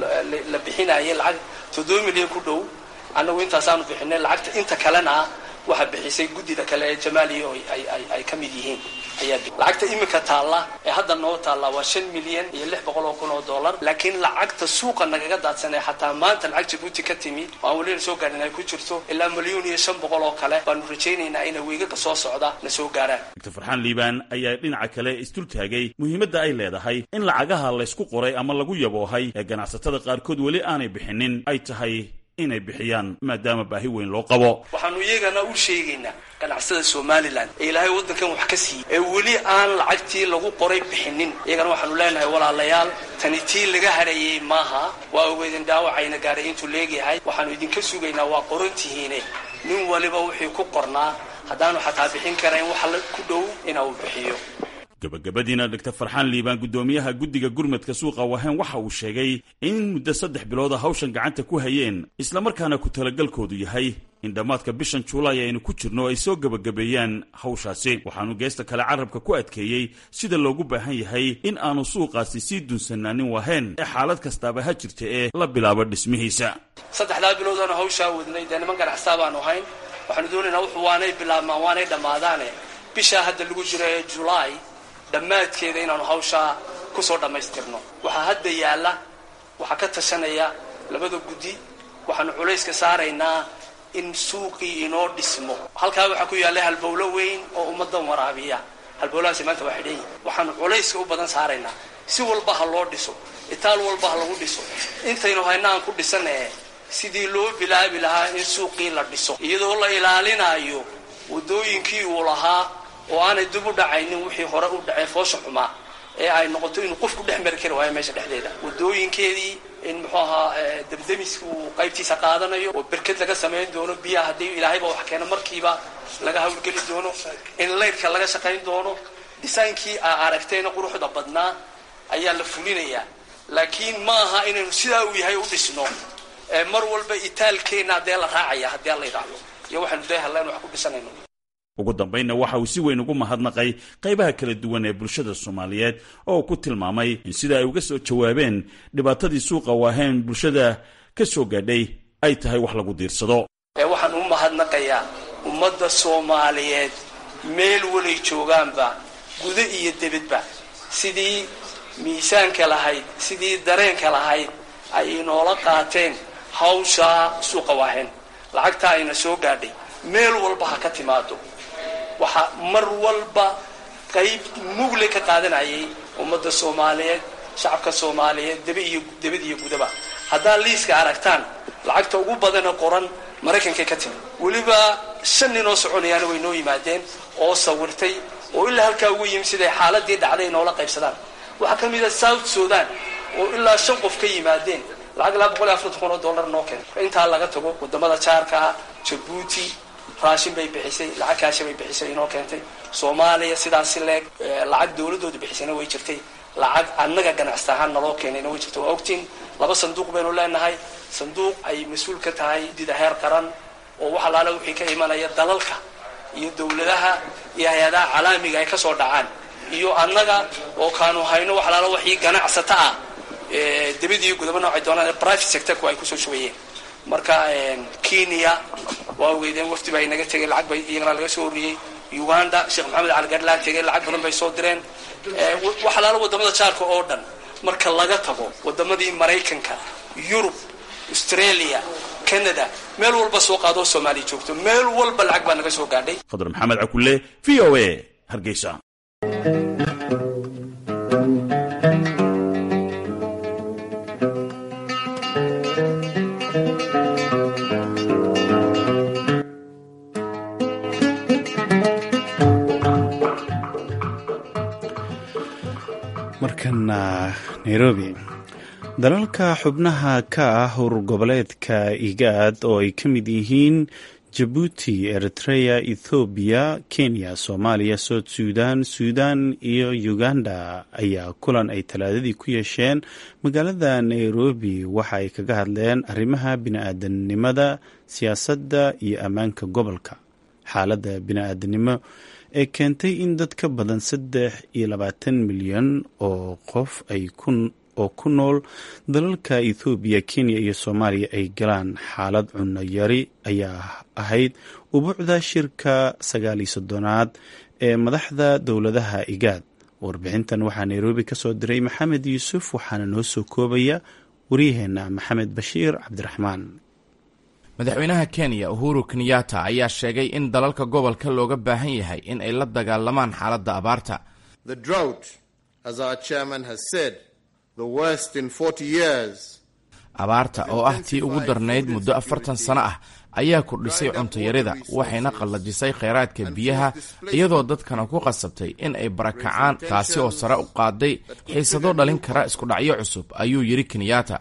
la bixinayay lacag toddoba milyan ku dhow annagu intaasaanu bixinay lacagta inta kalena waxaa bixisay guddida kale ee jamaaliya oo ay ka mid yihiin ayaa lacagta iminka taalla ee hadda noo taalla waa shan milyan iyo lix boqol oo kun oo dollar laakiin lacagta suuqa nagaga daadsan ee xataa maanta lacag jabuuti ka timi oo aan welina soo gaadhin ay ku jirto ilaa milyuun iyo shan boqol oo kale baanu rajaynaynaa inay weegaga soo socda na soo gaaraan doctor farxaan liibaan ayaa dhinaca kale isdultaagay muhiimadda ay leedahay in lacagaha laysku qoray ama lagu yaboohay ee ganacsatada qaarkood weli aanay bixinin ay tahay inay bixiyaan maadaama baahi weyn loo qabo waxaanu iyagana u sheegaynaa ganacsada somalilan ee ilaahay waddankan wax ka siiyey ee weli aan lacagtii lagu qoray bixinin iyagana waxaanu leenahay walaalayaal tani tii laga harayey maaha waa ogeydin dhaawacayna gaaray intuu leegyahay waxaanu idinka sugaynaa waa qorantihiine nin waliba wixii ku qornaa haddaanu xataa bixin karayn wax ku dhow ina uu bixiyo gabagabadiina doctor farxaan liibaan guddoomiyaha guddiga gurmadka suuqa wahen waxa uu sheegay in muddo saddex bilooda hawshan gacanta ku hayeen islamarkaana ku talagalkoodu yahay in dhammaadka bishan juulaay aynu ku jirno ay soo gebagabeeyaan hawshaasi waxaanu geesta kale carabka ku adkeeyey sida loogu baahan yahay in aanu suuqaasi sii dunsanaanin waheen ee xaalad kastaaba ha jirta ee la bilaabo dhismihiisa saddexdaa biloodaanu hawshaa wadnay dee niman ganacsataa baanu hayn waxaanu doonaynaa wuxuu waanay bilaabmaan waanay dhammaadaane bishaa hadda lagu jiro ee julaay dhammaadkeeda inaanu hawshaa kusoo dhammaystirno waxaa hadda yaalla waxaa ka tashanaya labada guddi waxaanu culayska saaraynaa in suuqii inoo dhismo halkaa waxaa ku yaalla halbowlo weyn oo ummadan waraabiya halbowlahaasi maanta waa xidhan yihin waxaanu culayska u badan saaraynaa si walba ha loo dhiso itaal walba ha lagu dhiso intaynu hayna aan ku dhisanae sidii loo bilaabi lahaa in suuqii la dhiso iyadoo la ilaalinayo waddooyinkii uu lahaa oo aanay dib u dhacaynin wixii hore u dhacay foosha xumaa ee ay noqoto inuu qofku dhex mari kari waayo meesha dhexdeeda wadooyinkeedii in muxuu ahaa debdemiska uu qaybtiisa qaadanayo oo berked laga samayn doono biyaha haddii ilaahayba wax keeno markiiba laga hawlgeli doono in laydhka laga shaqayn doono dhisaankii aa aragtayna quruxda badnaa ayaa la fulinayaa laakiin ma aha inaynu sidaa uu yahay u dhisno mar walba itaalkeenna haddee la raacaya haddii alla yidhaahdo iyo waxaynu dayhalleen wax ku dhisanayno ugu dambaynna waxa uu si weyn ugu mahadnaqay qaybaha kala duwan ee bulshada soomaaliyeed oo uu ku tilmaamay in sida ay uga soo jawaabeen dhibaatadii suuqa waaheen bulshada ka soo gaadhay ay tahay wax lagu diirsado waxaan u mahadnaqayaa ummadda soomaaliyeed meel walay joogaanba gudo iyo debadba sidii miisaanka lahayd sidii dareenka lahayd ay inoola qaateen hawshaa suuqa waaheen lacagta ayna soo gaadhay meel walba ha ka timaado waxaa mar walba qayb mugle ka qaadanayay ummadda soomaaliyeed shacabka soomaaliyeed deba iyo debad iyo gudaba haddaad liiska aragtaan lacagta ugu badana qoran maraykankay ka timi weliba shan nin oo soconayaana way noo yimaadeen oo sawirtay oo ilaa halkaa ugu yimi siday xaaladii dhacday noola qaybsadaan waxaa ka mid a south sudan oo ilaa shan qof ka yimaadeen lacag ilaa boqol iyo afartan kun oo dollar noo keentay intaa laga tago wadamada jaarka ah jabuuti raashin bay bixisay lacag kaasha bay bixisay inoo keentay soomaaliya sidaasi leeg lacag dawladooda bixisayna way jirtay lacag annaga ganacsata ahaan naloo keenayna way jirtay waa ogtiin laba sanduuq baynu leenahay sanduuq ay mas-uul ka tahay dida heer qaran oo wax alaala wixii ka imanaya dalalka iyo dawladaha iyo hay-adaha calaamiga ay kasoo dhacaan iyo annaga oo kaanu hayno wax alaala waxii ganacsata ah debadiiyo gudaba noocay doonaan private sectorku ay kusoo shubayeen marka kenya waa weydeen wafdi baa inaga tegay lacag bay iyagana laga soo ururiyey uganda sheekh maxamed cali gadlaan tegay lacag badan bay soo direen waxalaala wadamada jaarka oo dhan marka laga tago wadamadii maraykanka yurub australia canada meel walba soo qaadoo soomaaliya joogto meel walba lacag baa naga soo gaadhay fadl maxamed cakulle v o a hargeysa markana nairobi dalalka xubnaha ka ah urur goboleedka igaad oo ay ka mid yihiin jabuuti eritrea ethoobiya kenya soomaaliya soud suudan suudan iyo uganda ayaa kulan ay talaadadii ku yeesheen magaalada nairobi waxa ay kaga hadleen arrimaha bini-aadanimada siyaasadda iyo ammaanka gobolka xaaladda bini-aadanimo ee keentay in dad ka badan saddex iyo labaatan milyan oo qof ay oo ku nool dalalka ethoobiya kenya iyo soomaaliya ay galaan xaalad cunno yari ayaa ahayd ubuucda shirka sagaal iyo soddonaad ee madaxda dowladaha igaad warbixintan waxaa nairobi ka soo diray maxamed yuusuf waxaana noo soo koobaya waryaheena maxamed bashiir cabdiraxmaan madaxweynaha kenya uhuru kenyatta ayaa sheegay in dalalka gobolka looga baahan yahay in ay la dagaalamaan xaaladda abaarta abaarta oo ah tii ugu darnayd muddo afartan sano ah ayaa kordhisay cuntayarida waxayna qallajisay kheyraadka biyaha iyadoo dadkana ku qasabtay in ay barakacaan taasi oo sare u qaaday xiisado dhalin kara iskudhacyo cusub ayuu yidhi kenyatta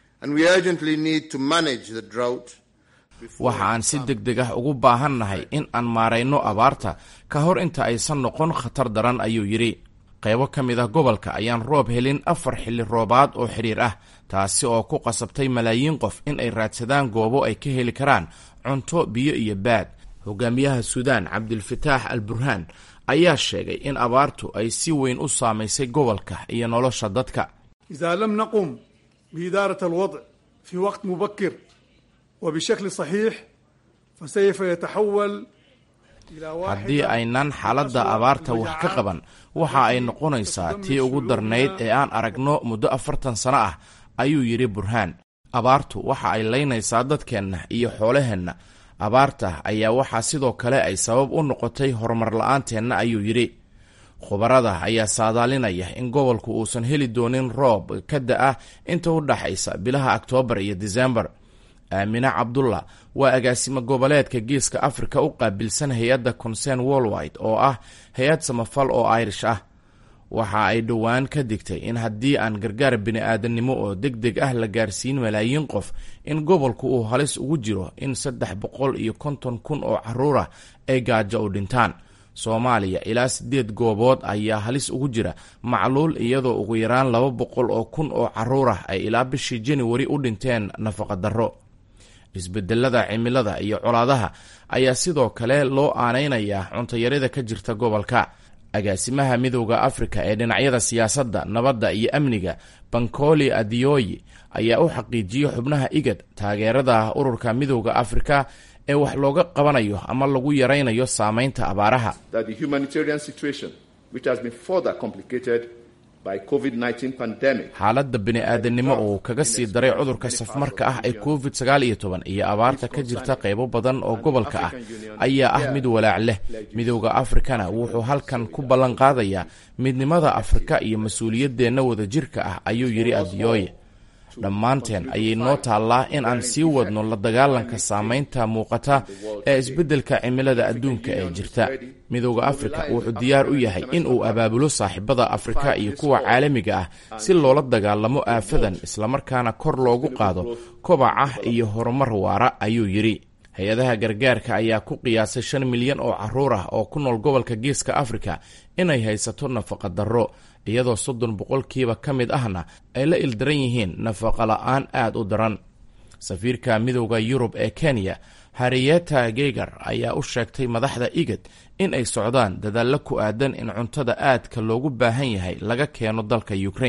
waxa aan si deg deg ah ugu baahannahay in aan maarayno abaarta ka hor inta aysan noqon khatar daran ayuu yidhi qaybo ka mid ah gobolka ayaan roob helin afar xilli roobaad oo xidhiir ah taasi oo ku qasabtay malaayiin qof in ay raadsadaan goobo ay ka heli karaan cunto biyo iyo baad hogaamiyaha suudaan cabdilfataax al burhaan ayaa sheegay in abaartu ay si weyn u saamaysay gobolka iyo nolosha dadka idaa lam naqum biidaarat alwadc fii waqt mubakir wa bishakli saxiix fasayfa yataxawal haddii aynan xaaladda abaarta wax ka qaban waxa ay noqonaysaa tii ugu darnayd ee aan aragno muddo afartan sano ah ayuu yidhi burhaan abaartu waxa ay laynaysaa dadkeenna iyo xoolaheenna abaarta ayaa waxaa sidoo kale ay sabab u noqotay horumar la-aanteenna ayuu yidhi khubarada ayaa saadaalinaya in gobolku uusan heli doonin roob ka da-a inta u dhaxaysa bilaha oktoobar iyo disembar aamine cabdullah waa agaasimo goboleedka geeska afrika u qaabilsan hay-adda concern worldwide oo ah hay-ad samafal oo irish ah waxa ay dhowaan ka digtay in haddii aan gargaar bini-aadannimo oo deg deg ah la gaarsiin malaayiin qof in gobolku uu halis ugu jiro in saddex boqol iyo konton kun oo caruur ah ay gaajo u dhintaan soomaaliya ilaa siddeed goobood ayaa halis ugu jira macluul iyadoo ugu yaraan laba boqol oo kun oo caruur ah ay ilaa bishii januari u dhinteen nafaqa darro isbedelada cimilada iyo colaadaha ayaa sidoo kale loo aanaynayaa cuntayarida ka jirta gobolka agaasimaha midowda afrika ee dhinacyada siyaasadda nabadda iyo amniga bankoli adioyi ayaa u xaqiijiyey xubnaha igad taageerada ururka midowda afrika ee wax looga qabanayo ama lagu yaraynayo saameynta abaaraha xaaladda bini-aadannimo oo kaga sii daray cudurka safmarka ah ee covid sagaal iyo toban iyo abaarta ka jirta qaybo badan oo gobolka ah ayaa ah mid walaac leh midowda afrikana wuxuu halkan ku ballan qaadayaa midnimada afrika iyo mas-uuliyaddeenna wadajirka ah ayuu yidhi adiyooye dhammaanteen ayay noo taallaa in aan sii wadno la dagaalanka saameynta muuqata ee isbeddelka cimilada adduunka ee jirta midowda afrika wuxuu diyaar u yahay in uu abaabulo saaxiibada afrika iyo kuwa caalamiga ah si loola dagaalamo aafadan islamarkaana kor loogu qaado kobaca iyo horumar waara ayuu yidhi hay-adaha gargaarka ayaa ku qiyaasay shan milyan oo caruur ah oo ku nool gobolka geeska afrika inay haysato nafaqa darro iyadoo soddon boqolkiiba ka mid ahna ay la ildaran yihiin nafaqa la-aan aad u daran safiirka midowda yurub ee kenya hariyeta gegar ayaa u sheegtay madaxda igad in ay socdaan dadaallo ku aadan in cuntada aadka loogu baahan yahay laga keeno dalka ukrain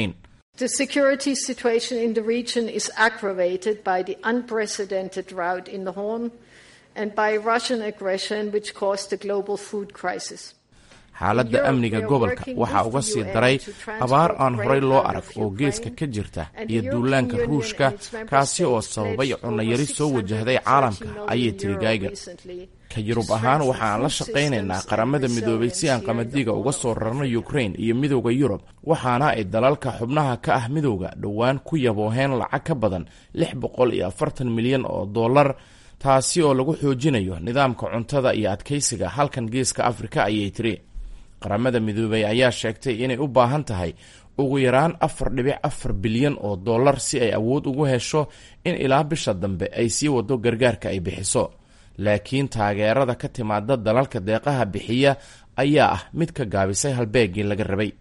The security situation in the region is aggravated by the unprecedented drought in the Horn and by Russian aggression, which caused the global food crisis. xaaladda amniga gobolka waxaa uga sii daray abaar aan horey loo arag oo geeska ka jirta iyo duulaanka ruushka kaasi oo sababay cunayari soo wajahday caalamka ayay tiri gaygar ka yurub ahaan waxaan la shaqaynaynaa qaramada midoobay si aan qamadiga uga soo rarno ukrain iyo midowda yurub waxaana ay dalalka xubnaha ka ah midowda dhowaan ku yabooheen lacag ka badan lix boqol iyo afartan milyan oo dollar taasi oo lagu xoojinayo nidaamka cuntada iyo adkaysiga halkan geeska afrika ayay tiri qaramada midoobay ayaa sheegtay inay u baahan tahay ugu yaraan afar dhibic afar bilyan oo dollar si ay awood ugu hesho in ilaa bisha dambe ay sii wado gargaarka ay bixiso laakiin taageerada ka timaada dalalka deeqaha bixiya ayaa ah mid ka gaabisay halbeegii laga rabay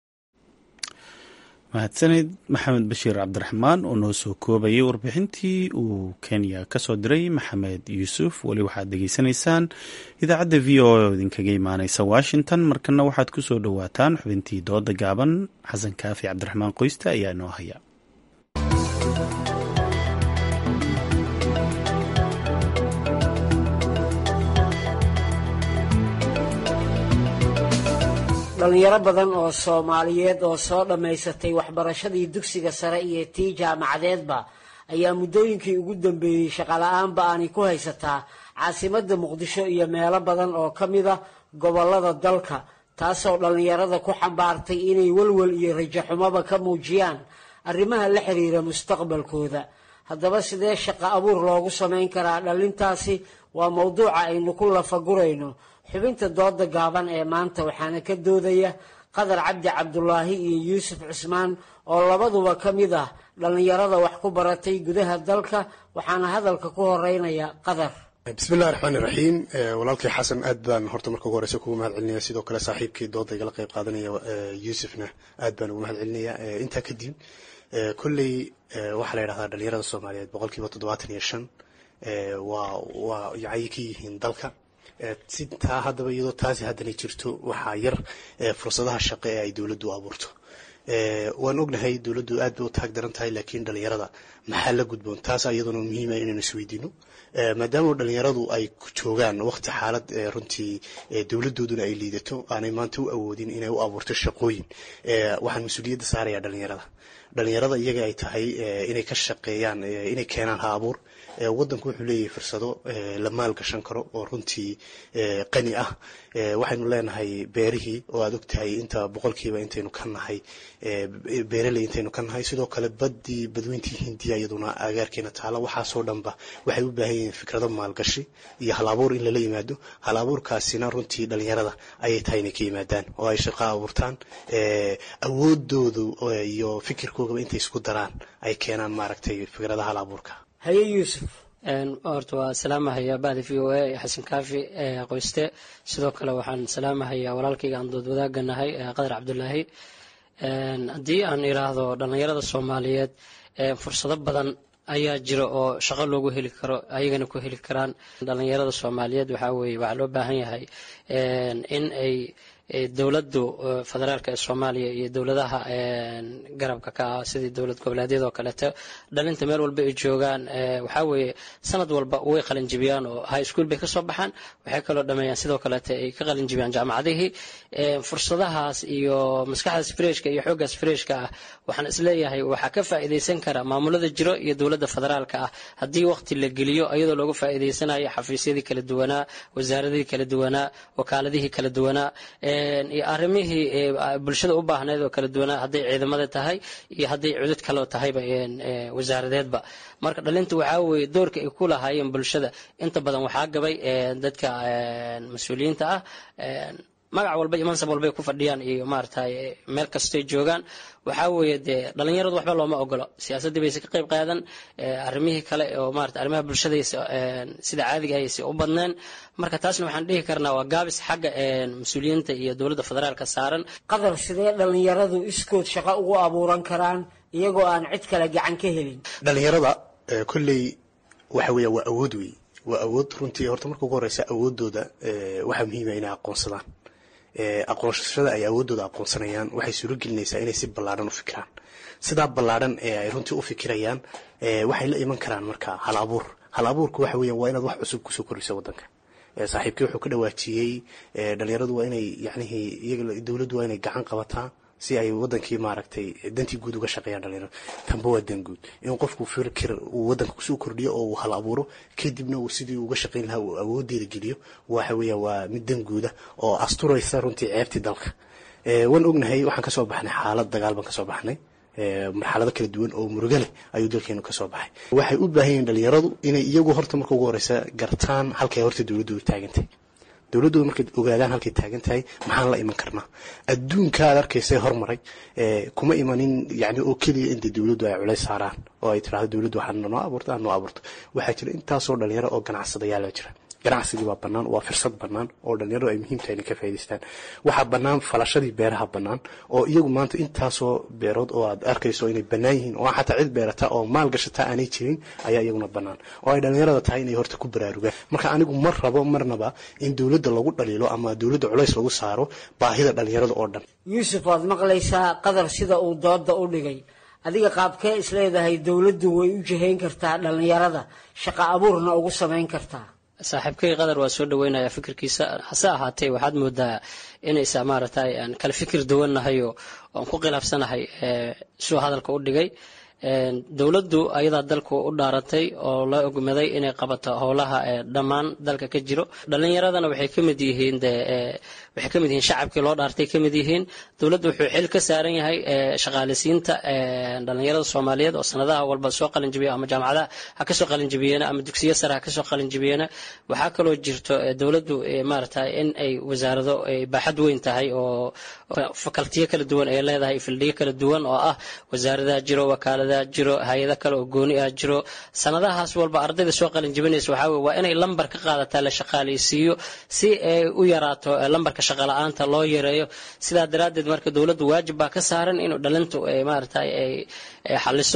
mahadsanid maxamed bashiir cabdiraxmaan oo noo soo koobayay warbixintii uu kenya ka soo diray maxamed yuusuf weli waxaad degeysanaysaan idaacadda v o oo idinkaga imaaneysa washington markana waxaad ku soo dhowaataan xubintii dooda gaaban xasan kaafi cabdiraxmaan qoyste ayaa noo haya dhalinyaro badan oo soomaaliyeed oo soo dhammaysatay waxbarashadii dugsiga sare iyo tii jaamacadeedba ayaa muddooyinkii ugu dambeeyey shaqala-aanba aanay ku haysataa caasimadda muqdisho iyo meelo badan oo ka mida gobollada dalka taasoo dhallinyarada ku xambaartay inay welwel iyo rajaxumoba ka muujiyaan arrimaha la xiriira mustaqbalkooda haddaba sidee shaqo abuur loogu samayn karaa dhalintaasi waa mowduuca aynu ku lafagurayno xubinta dooda gaaban ee maanta waxaana ka doodaya qadar cabdi cabdulaahi iyo yuusuf cusmaan oo labaduba ka mid ah dhallinyarada wax ku baratay gudaha dalka waxaana hadalka ku horeynaya qadar bismillahi raxmaani raxiim walaalkii xasan aad baan horta marka ugu horeysa kugu mahad celinaya sidoo kale saaxiibkii dooda igala qeyb qaadanaya yuusufna aad baan ugu mahad celinaya intaa kadib kolley waxaa la yidhahdaa dhalinyarada soomaaliyeed boqolkiiba toddobaatan iyo shan waa waa yacay ka yihiin dalka si taa haddaba iyadoo taasi haddana jirto waxaa yar fursadaha shaqo ee ay dowladdu abuurto waan ognahay dowladdu aad bay u taag daran tahay laakiin dhalinyarada maxaa la gudboon taas iyaduna muhiima inaynu isweydiino maadaama dhalinyaradu ay joogaan waqti xaalad runtii dowladooduna ay liidato aanay maanta u awoodin inay u abuurto shaqooyin waxaan mas-uuliyadda saarayaa dhalinyarada dhalinyarada iyaga ay tahay inay ka shaqeeyaan inay keenaan ha abuur wadanku wuxuu leeyahay fursado la maal gashan karo oo runtii qani ah waxaynu leenahay beerihii oo aad ogtahay inta boqolkiiba intaynu ka nahay beeraley intaynu ka nahay sidoo kale badii badweyntii hindiya iyaduna agaarkeena taala waxaasoo dhanba waxay u baahan yihiin fikrado maalgashi iyo hal abuur in lala yimaado hal abuurkaasina runtii dhalinyarada ayay tahay inay ka yimaadaan oo ay shaqo abuurtaan awoodoodu iyo fikirkoogaba intay isku daraan ay keenaan maaragtay fikradaha hal abuurka haye yuusuf horta waa salaamahaya bahda v o a xasan kaafi qoyste sidoo kale waxaan salaamahayaa walaalkayga aan dood wadaaga nahay qadar cabdulaahi haddii aan iraahdo dhallinyarada soomaaliyeed fursado badan ayaa jira oo shaqo loogu heli karo ayagana ku heli karaan dhallinyarada soomaaliyeed waxaa weye waxaa loo baahan yahay in ay dowladdu federaalka ee soomaaliya iyo dowladaha garabka ka ah sidii dowlad goboleedyada oo kaleeto dhalinta meel walba ay joogaan waxaa weeye sanad walba way qalinjibiyaan oo high school bay kasoo baxaan waxay kaloo dhameeyaan sidoo kaleeto ay ka qalinjibiyaan jaamacadihii fursadahaas iyo maskaxdaas freshka iyo xooggaas freshka ah waxaan isleeyahay waxaa ka faa'iidaysan kara maamulada jiro iyo dowladda federaalka ah haddii waqti la geliyo iyadoo looga faa'iidaysanayo xafiisyadii kala duwanaa wasaaradihii kala duwanaa wakaaladihii kala duwanaa iyo arrimihii bulshada u baahneed oo kala duwanaa hadday ciidamada tahay iyo hadday cudud kaloo tahayba wasaaradeedba marka dhalinta waxaa weeye doorka ay ku lahaayeen bulshada inta badan waxaa gabay dadka mas-uuliyiinta ah magac walba iyo mansab walbay ku fadhiyaan iyo maaragtay meel kastay joogaan waxaa weeye dee dhalinyaradu waxba looma ogolo siyaasaddii bayse ka qayb qaadan arrimihii kale oo maarata arrimaha bulshadaysa sida caadiga ayse u badneen marka taasna waxaan dhihi karnaa waa gaabis xagga mas-uuliyiinta iyo dowladda federaalka saaran qadar sidee dhalinyaradu iskood shaqo ugu abuuran karaan iyagoo aan cid kale gacan ka helin dhalinyarada kolley waxa weya waa awood wey waa awood runtii horta marka ugu horeysa awoodooda waxaa muhiima inay aqoonsadaan aqoonsashada ay awoodooda aqoonsanayaan waxay suuro gelinaysaa inay si ballaadhan u fikiraan sidaa ballaadhan ee ay runtii u fikirayaan waxay la iman karaan marka hal abuur hal abuurku waxa weeyaan waa inaad wax cusub kusoo kordhiso waddanka saaxiibkii wuxuu ka dhawaajiyey dhalinyaradu waa inay yacnihii iyaga dowladdu waa inay gacan qabataa si ay wadankii maaragtay dantii guud uga shaqeeyaan dhalinyarada tanba waa dan guud in qofku fikir uu wadanka kusoo kordhiyo oo uu hal abuuro kadibna uu sidii uga shaqeyn lahaa uu awoodeeda geliyo waxa weeyaan waa mid dan guuda oo asturaysa runtii ceebtii dalka waan ognahay waxaan kasoo baxnay xaalad dagaal baan kasoo baxnay marxalado kala duwan oo murugo leh ayuu dalkeenu kasoo baxay waxay u baahan yihiin dhalinyaradu inay iyagu horta marka ugu horeysa gartaan halkay horta dowladdu taagantay dowladdooda markay ogaadaan halkay taagan tahay maxaan la iman karnaa adduunka aad arkaysay hormaray kuma imanin yani oo keliya inta dowladdu ay culays saaraan oo ay tirahdo dowladdu waxaa noo abuurto aan noo abuurto waxaa jira intaasoo dhalinyaro oo ganacsadayaala jira ganacsigii waa bannaan waa firsad bannaan oo dhalinyaradu ay muhiim tahay inay ka faa'idaystaan waxaa bannaan falashadii beeraha bannaan oo iyagu maanta intaasoo beerood oo aad arkayso inay bannaan yihiin oo xataa cid beerata oo maal gashata aanay jirin ayaa iyaguna bannaan oo ay dhalinyarada tahay inay horta ku baraarugaan marka anigu ma rabo marnaba in dowladda lagu dhaliilo ama dowladda culays lagu saaro baahida dhalinyarada oo dhan yuusuf waad maqlaysaa qadar sida uu dooda u dhigay adiga qaabkee isleedahay dowladdu way u jihayn kartaa dhalinyarada shaqo abuurna ugu samayn kartaa saaxiibkay qadar waa soo dhaweynaya fikirkiisa hase ahaatee waxaad moodaa inaysa maaragtay aan kala fikir duwannahay oo aan ku khilaafsanahay suu hadalka u dhigay dowladdu ayadaa dalku u dhaaratay oo la ogmaday inay qabato howlaha dhammaan dalka ka jiro dhalinyaradana waxay ka mid yihiin waxay ka mid yihiin shacabkii loo dhaartay ka mid yihiin dowladdu wuxuu xil ka saaran yahay shaqaaleysiinta dhalinyarada soomaaliyeed oo sanadaha walba soo qalinjibiya ama jaamacadaha ha kasoo qalinjibiyeena ama dugsiyo sare ha kasoo qalinjibiyeena waxaa kaloo jirto dowladdu maaragtay in ay wasaarado baaxad weyn tahay oo fakaltiyo kala duwan ay leedahay fildhiyo kala duwan oo ah wasaaradaha jiro wakaalada jiro hay-ado kale oo gooni ah jiro sanadahaas walba ardayda soo qalin jibinaysa waxaa weye waa inay lambar ka qaadataa la shaqaaleysiiyo si ay u yaraato lambarka shaqala-aanta loo yareeyo sidaa daraaddeed marka dowladdu waajib baa ka saaran inuu dhalintu maaragtay ay xaliso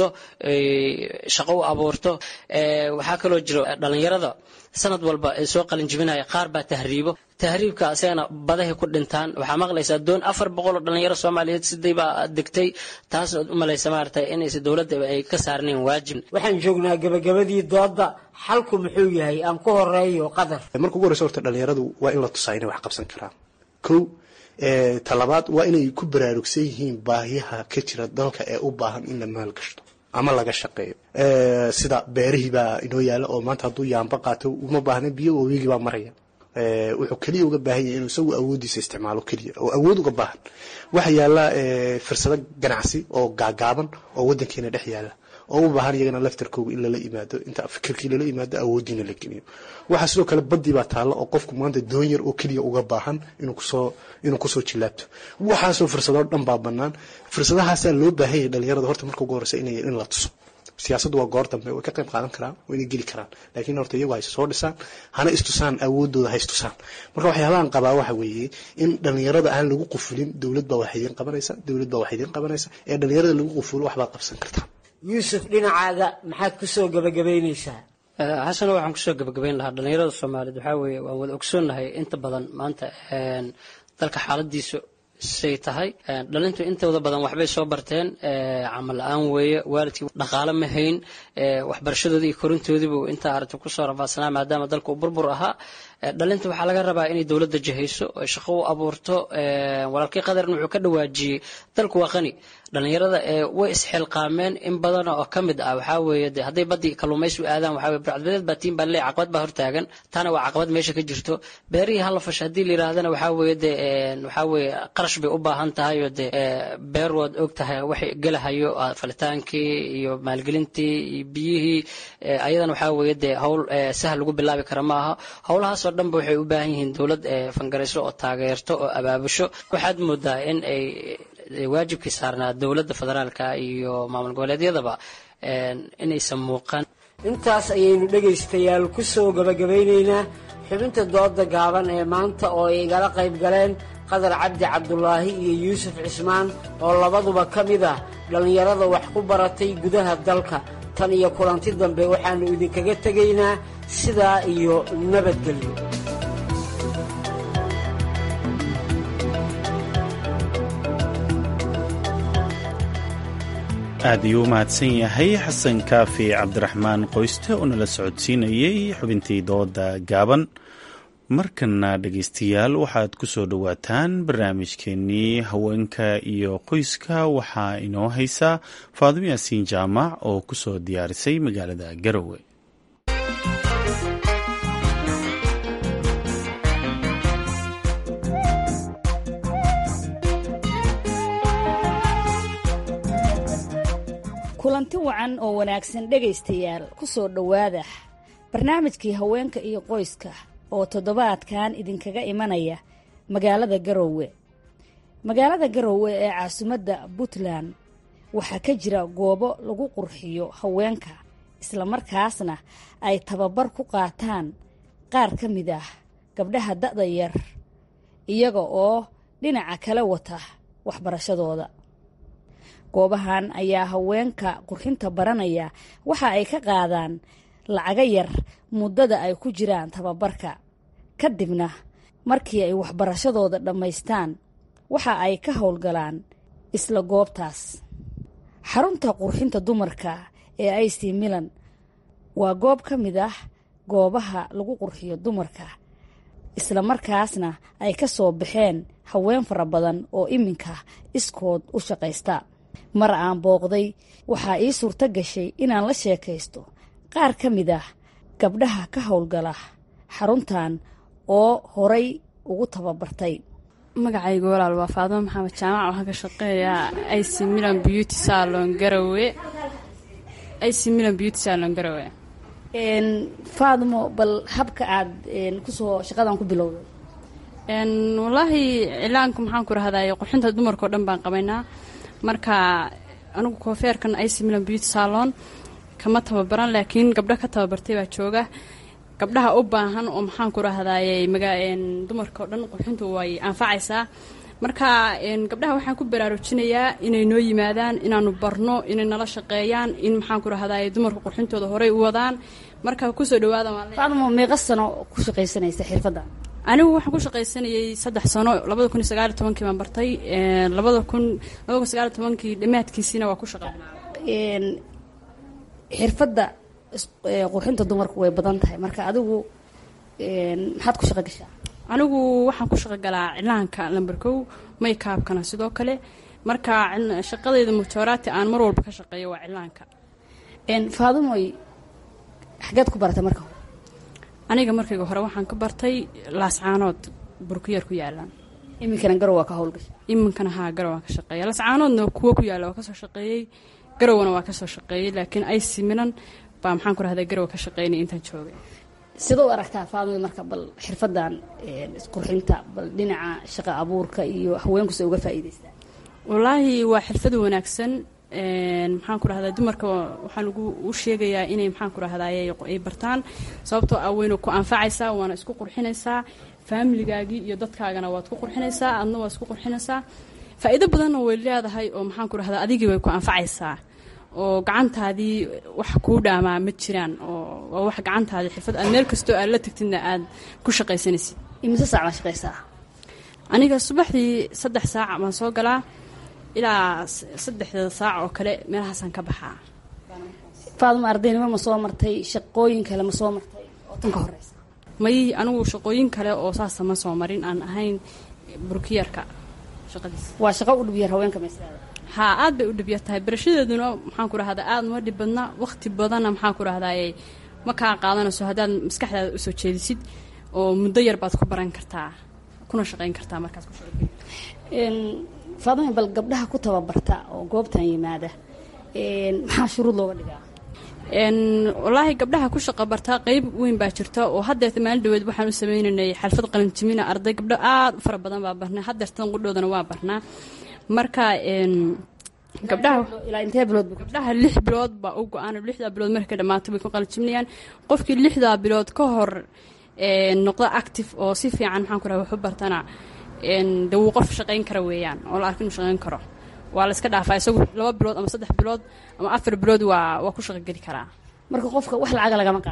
shaqo u abuurto waxaa kaloo jiro dhalinyarada sanad walba ay soo qalin jibinaya qaar baa tahriibo tahriibka asagana badahay ku dhintaan waxaa maqlaysaa doon afar boqol oo dhalinyaro soomaaliyeed siday baa degtay taas u malaysa maaragtay inaysa dowladda ay ka saarnayn waajib waxaan joognaa gabagabadii dooda xalku muxuu yahay aan ku horeeyo qadar marka ugu horeysa horta dhalinyaradu waa in la tusaa inay wax qabsan karaan kow talabaad waa inay ku baraarugsan yihiin baahiyaha ka jira dalka ee u baahan in la maalgashto ama laga shaqeeyo sida beerihii baa inoo yaala oo maanta hadduu yaamba qaato uma baahna biyo wabiigii baa maraya wuxuu keliya uga baahan yahay inuu isagu awoodiisa isticmaalo keliya oo awood uga baahan waxa yaala fursado ganacsi oo gaagaaban oo wadankeena dhex yaala oo u baahan iyagana laftarkooga in lala yimaado inta fikirkii lala yimaado awoodiina la geliyo waxaa sidoo kale badii baa taalla oo qofku maanta doon yar oo keliya uga baahan inuu kusoo inuu kusoo jilaabto waxaasoo fursadoo dhan baa bannaan fursadahaasaa loo baahan yahay dhalinyarada horta marka ugu horeysa inay in la tuso siyaasaddu waa goor dambe way ka qayb qaadan karaan waa inay geli karaan laakiin horta iyagu hayse soo dhisaan hana istusaan awoodooda ha istusaan marka waxyaabahan qabaa waxa weeye in dhalinyarada aan lagu qufulin dowlad baa wax idiin qabanaysa dowlad baa wax idiin qabanaysa ee dhalinyarada lagu qufulo waxbaad qabsan kartaa yuusuf dhinacaaga maxaad kusoo gabagabaynaysaa xasano waxaan kusoo gabagabayn lahaa dhalinyarada soomaaliyeed waxaa weeye waan wada ogsoonnahay inta badan maanta dalka xaaladiisu say tahay dhalintu intooda badan waxbay soo barteen camal la-aan weeye waalidkii dhaqaale ma hayn waxbarashadoodii iyo korintoodiibu intaa aragti kusoo rafaadsanaa maadaama dalka uu burbur ahaa dhalinta waxaa laga rabaa inay dowladda jihayso oy shaqo u abuurto walaalkii qadarna wuxuu ka dhawaajiyey dalku waa qani dhalinyarada way isxilqaameen in badan oo ka mid ah waxaa weeye de hadday badii kalluumaysi u aadaan waxaa weye burcadbadeed baa tiin baa leey caqabad baa hortaagan taana waa caqabad meesha ka jirto beerihii hala fasha haddii la yidhaahdana waxaa weeye de waxaa weeye qarash bay u baahan tahay oo de beer waad og tahay waxay gelahayo falitaankii iyo maalgelintii iyo biyihii ayadana waxaa weeye de howl sahal lagu bilaabi kara ma aha howlahaasoo dhanba waxay u baahan yihiin dowlad fangarayso oo taageerto oo abaabusho waxaad moodaa in ay waajibkii saarnaa dowladda federaalka iyo maamul goboleedyadaba inaysan muuqan intaas ayaynu dhegaystayaal ku soo gabagabaynaynaa xubinta dooda gaaban ee maanta oo ay igala qayb galeen qadar cabdi cabdulaahi iyo yuusuf cismaan oo labaduba ka mid ah dhallinyarada wax ku baratay gudaha dalka tan iyo kulanti dambe waxaannu idinkaga tegaynaa sidaa iyo nabadgelyo aad ayuu u mahadsan yahay xasan kaafi cabdiraxmaan qoyste oo nala socodsiinayey xubintii dooda gaaban markana dhegaystayaal waxaad ku soo dhowaataan barnaamijkeenii haweenka iyo qoyska waxaa inoo haysaa faadimo yaasiin jaamac oo ku soo diyaarisay magaalada garowe kulanti wacan oo wanaagsan dhegaystayaal ku soo dhowaada barnaamijkii haweenka iyo qoyska oo toddobaadkan idinkaga imanaya magaalada garoowe magaalada garoowe ee caasimadda puntland waxaa ka jira goobo lagu qurxiyo haweenka islamarkaasna ay tababar ku qaataan qaar ka mid ah gabdhaha da'da yar iyaga oo dhinaca kala wata waxbarashadooda goobahan ayaa haweenka qurxinta baranaya waxa ay ka qaadaan lacaga yar muddada ay ku jiraan tababarka kadibna markii ay waxbarashadooda dhammaystaan waxa ay ka howlgalaan isla goobtaas xarunta qurxinta dumarka ee ic milan waa goob ka mid ah goobaha lagu qurxiyo dumarka islamarkaasna ay ka soo baxeen haween fara badan oo iminka iskood u shaqaysta mar aan booqday waxaa ii suurto gashay inaan la sheekaysto qaar ka mid ah gabdhaha ka howlgala xaruntan oo horay ugu tababartay magacayga walaal waa faadimo maxamed jaamac waxaan ka shaqeeyaa ic milan beauty salon garowe ic milan beauty salon garowe faadimo bal habka aad kusoo shaqadan ku bilowday wallaahi cilaanka maxaan ku rahday qurxinta dumarka o dhan baan qabaynaa marka anigu koofeerkan ic milan beauty salon kama tababaran laakiin gabdho ka tababartay baa jooga gabdhaha u baahan oo maxaan ku rahdaye dumarka oo dhan qurxintu way anfacaysaa marka gabdhaha waxaan ku baraarujinayaa inay noo yimaadaan inaanu barno inay nala shaqeeyaan in maxaan ku rahdaye dumarka qurxintooda horey u wadaan marka kusoo dhawaada faadmo meeqa sano ku shaqaysanaysa xirfadda anigu waxaan ku shaqaysanayay saddex sano labada kun iyo sagaal iyo tobankii baan bartay labada kun labada kun sagaal iyo tobankii dhammaadkiisiina waa ku shaqa xirfadda qurxinta dumarku way badan tahay marka adigu maxaad ku shaqo gashaa anigu waxaan ku shaqo galaa cilaanka lamber kow maykaabkana sidoo kale marka shaqadayda mujoraati aan mar walba ka shaqeeyo waa cilaanka faadimoy xageed ku baratay marka aniga markayga hore waxaan ka bartay laascaanood burkuyar ku yaalaan iminkana garow waa ka howlgasha iminkana haa garow waan ka shaqeeya laascaanoodna kuwo ku yaalla waa kasoo shaqeeyey garowna waa kasoo shaqeeyey laakiin ic milan baa maxaan ku rahdaa garow ka shaqeynay intaan joogay sida u aragtaa faadimoy marka bal xirfadan isqurxinta bal dhinaca shaqa abuurka iyo haweenkusa uga faa'iidaystaa wallaahi waa xirfad wanaagsan maxaan ku rahdaa dumarka waxaan ugu u sheegayaa inay maxaan ku rahdaay ay bartaan sababtoo ah wayna ku anfacaysaa waana isku qurxinaysaa faamiligaagii iyo dadkaagana waad ku qurxinaysaa adna waad isku qurxinaysaa faa'iido badanna way leedahay oo maxaan ku rahdaa adigii way ku anfacaysaa oo gacantaadii wax kuu dhaamaa ma jiraan oo waa wax gacantaadii xirfad aad meel kastoo aad la tagtidna aad ku shaqaysanaysid imise saac baa shaqaysaa aniga subaxdii saddex saac baan soo galaa ilaa saddexda saac oo kale meelahaasaan ka baxaa faaduma ardaynimo ma soo martay shaqooyin kale ma soo martay oo tan ka horeysa may anigu shaqooyin kale oo saasa ma soo marin aan ahayn burkiyarka shaqadiisa waa shaqo u dhibyar haweenka maslada haa aad bay u dhibya tahay barashadeeduna maxaan ku rahdaa aad uma dhib badna waqti badanna maxaan ku rahdaye ma kaa qaadanayso haddaad maskaxdaada usoo jeedisid oo muddo yar baad ku baran kartaa kuna shaqayn kartaa markaas ku faadima bal gabdhaha ku tababarta oo goobtan yimaada maxaa shuruud looga dhigaa wallaahi gabdhaha ku shaqa bartaa qeyb weyn baa jirta oo hadeerta maalin dhaweed waxaan u sameynaynay xalfad qalinjimina arday gabdho aad u fara badan baa barnaa hadeertan qudhoodana waa barnaa marka gabdhaha lix bilood baa u go-aan lixdaa bilood markay ka dhamaato bay ku qalinjiminayaan qofkii lixdaa bilood ka hor noqda active oo si fiican maxaan ku raha waxu bartana de wuu qof shaqayn kara weeyaan oo la arka inuu shaqayn karo waa la iska dhaafaa isagu laba bilood ama saddex bilood ama afar bilood waa waa ku shaqogeli karaa marka qofka wax lacaga lagama qaado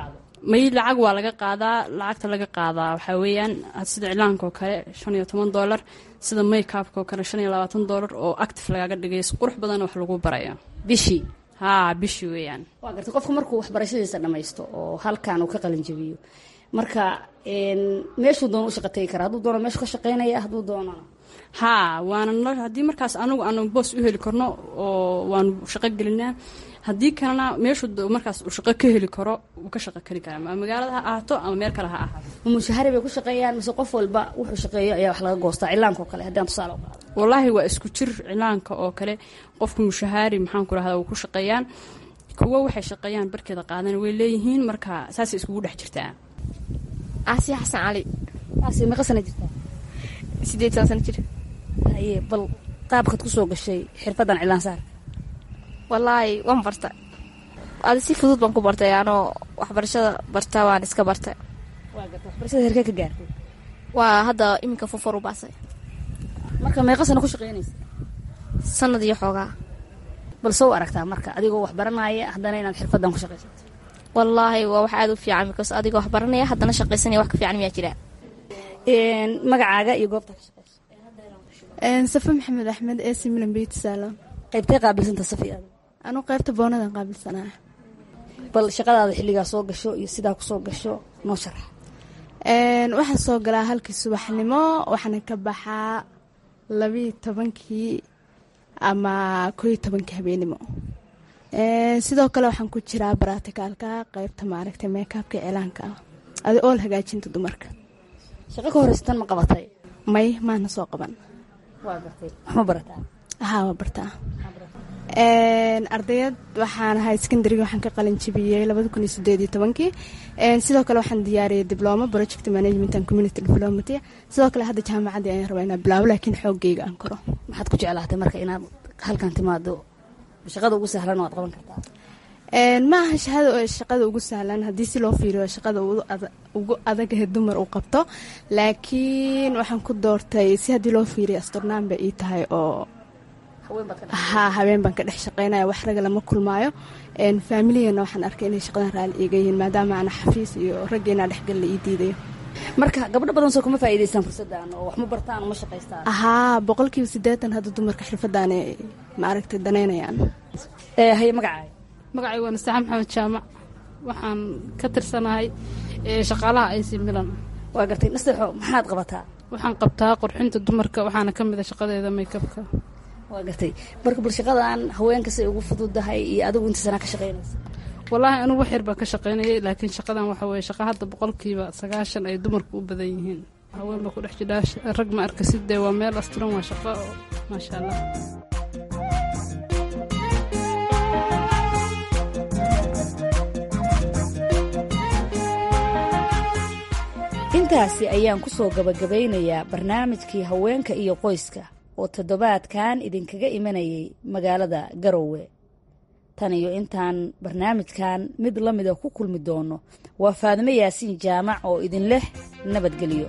may lacag waa laga qaadaa lacagta laga qaadaa waxaa weeyaan sida iclaanka oo kale shan iyo toban dollar sida makeupka oo kale shan iyo labaatan dollar oo active lagaaga dhigay si qurux badan wax lagu baraya bishii haa bishii weeyaan waa gartay qofka markuu waxbarashadiisa dhammaysto oo halkan uu ka qalin jabiyo marka meeshuu doono u shaqa tegi kara hadduu doono meeshu ka shaqeynaya hadduu doonana haa waana haddii markaas anagu aanu boos u heli karno oo waanu shaqo gelinaa haddii kalena meeshuu markaas uu shaqo ka heli karo uu ka shaqo keli karaa ama magaalada ha ahaato ama meel kale ha ahaato mushahari bay ku shaqeeyaan mise qof walba wuxuu shaqeeyo ayaa wax laga goostaa cilaanka oo kale haddaan tusaale u qaado wallaahi waa isku jir cilaanka oo kale qofka mushahaari maxaan ku rahdaa way ku shaqeeyaan kuwo waxay shaqeeyaan barkeeda qaadan way leeyihiin marka saasay iskugu dhex jirtaa aasiya xasan cali aasiya meeqa sana jirtaa sideetan sana jir haye bal qaabkaad ku soo gashay xirfaddan cilaan saar wallaahi waan barta adi si fudud baan ku bartay anoo waxbarashada barta waan iska bartay waa garta waxbarashada herkee ka gaartay waa hadda iminka fofar u baasay marka meeqa sana ku shaqeynaysa sanad iyo xoogaa bal soo aragtaa marka adigoo wax baranaya haddana inaad xirfaddan ku shaqaysato wallaahi waa wax aada u fiican because adigoo wax baranaya haddana shaqaysanaya wax ka fiican miyaa jira magacaaga iyo goobta ka shaqeysa safe maxamed axmed ee similan beauty salon qaybtee qaabilsanta safi aad anuu qaybta boonadan qaabilsanaa bal shaqadaada xilligaa soo gasho iyo sidaa kusoo gasho noo sharax waxaan soo galaa halkii subaxnimo waxaana ka baxaa labiiyo tobankii ama kooiyo tobankii habeenimo sidoo kale waxaan ku jiraa baraticaalka qaybta maaragtay meekabka cilaanka ah adi ool hagaajinta dumarka shaqo ka horeysatan ma qabatay may maana soo qaban waa gartay waxma barataa haa waa bartaa ardayad waxaan ahaa secondariga waxaan ka qalin jabiyey labada kun iyo sideed iyo tobankii sidoo kale waxaan diyaariyey diploma project management and community diplomaty sidoo kale hadda jaamacaddii ayaan rabaa inaan bilaabo laakiin xoogayga aan koro maxaad ku jeclaatay marka inaad halkan timaado shaqada ugu sahlan oo aad qaban kartaa ma aha shahada shaqada ugu sahlan haddii si loo fiiriyo shaqada ugu adagahe dumar uu qabto laakiin waxaan ku doortay si haddii loo fiiriyo astornaan bay ii tahay oo haa habeen baan ka dhex shaqeynaya wax raga lama kulmaayo faamiligeenna waxaan arkay inay shaqadan raali iiga yihiin maadaama ana xafiis iyo raggeena dhexgal la ii diidayo marka gabdho badan soo kuma faa'iidaystaan fursaddan oo wax ma bartaan oo ma shaqaystaan haa boqolkiiba siddeetan hadda dumarka xirfadaane maaragtay danaynayaan haye magacaaga magacay waa nasaxa maxamed jaamac waxaan ka tirsanahay shaqaalaha aysi milan waa gartay nasteexo maxaad qabataa waxaan qabtaa qurxinta dumarka waxaana ka mid a shaqadeeda maykabka waa gartay marka bal shaqadan haweenka say ugu fududahay iyo adigu inta sanaa ka shaqeynaysa wallaahi anugu wax yar baan ka shaqaynayay laakiin shaqadan waxa weye shaqa hadda boqolkiiba sagaashan ay dumarku u badan yihiin haween baa ku dhex jidhaa rag ma arkasid dee waa meel asturan waa shaqo maasha allah intaasi ayaan ku soo gabagabaynayaa barnaamijkii haweenka iyo qoyska oo toddobaadkan idinkaga imanayay magaalada garowe tan iyo intaan barnaamijkan mid la mida ku kulmi doono waa faadimo yaasiin jaamac oo idin leh nabadgelyo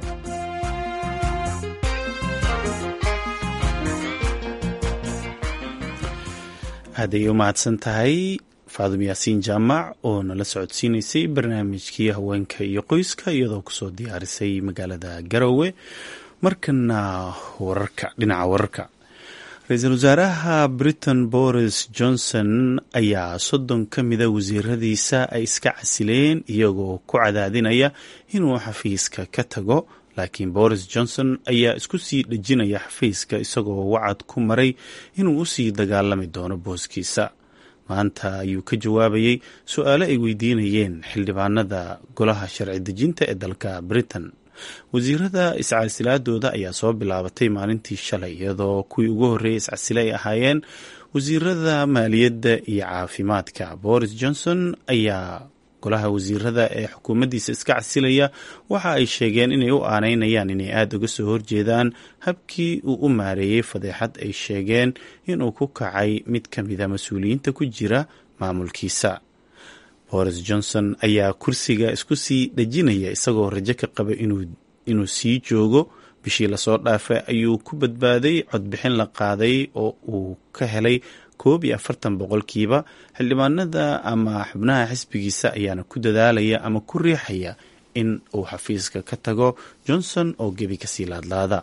aaday u mahadsan tahay faadum yaasiin jaamac oo nala socodsiinaysay barnaamijkii haweenka iyo qoyska iyadoo kusoo diyaarisay magaalada garowe markana wararka dhinaca wararka ra-iisul wasaaraha britain boris johnson ayaa soddon ka mida wasiiradiisa ay iska casileen iyagoo ku cadaadinaya inuu xafiiska ka tago laakiin boris johnson ayaa isku sii dhejinaya xafiiska isagoo wacad ku maray inuu usii dagaalami doono booskiisa maanta ayuu ka jawaabayey su-aalo ay weydiinayeen xildhibaanada golaha sharci dejinta ee dalka britain wasiirada iscasilaadooda ayaa soo bilaabatay maalintii shalay iyadoo kuwii ugu horreeyay iscasile ay ahaayeen wasiirada maaliyadda iyo caafimaadka boris johnson ayaa golaha wasiirada ee xukuumaddiisa iska casilaya waxa ay sheegeen inay u aaneynayaan inay aada uga soo horjeedaan habkii uu u maareeyey fadeexad ay sheegeen inuu ku kacay mid ka mida mas-uuliyiinta ku jira maamulkiisa boris johnson ayaa kursiga isku sii dhejinaya isagoo rajo ka qaba inuu sii joogo bishii lasoo dhaafay ayuu ku badbaaday codbixin la qaaday oo uu ka helay koob iyo afartan boqolkiiba xildhibaanada ama xubnaha xisbigiisa ayaana ku dadaalaya ama ku riixaya in uu xafiiska ka tago johnson oo gebi kasii laadlaada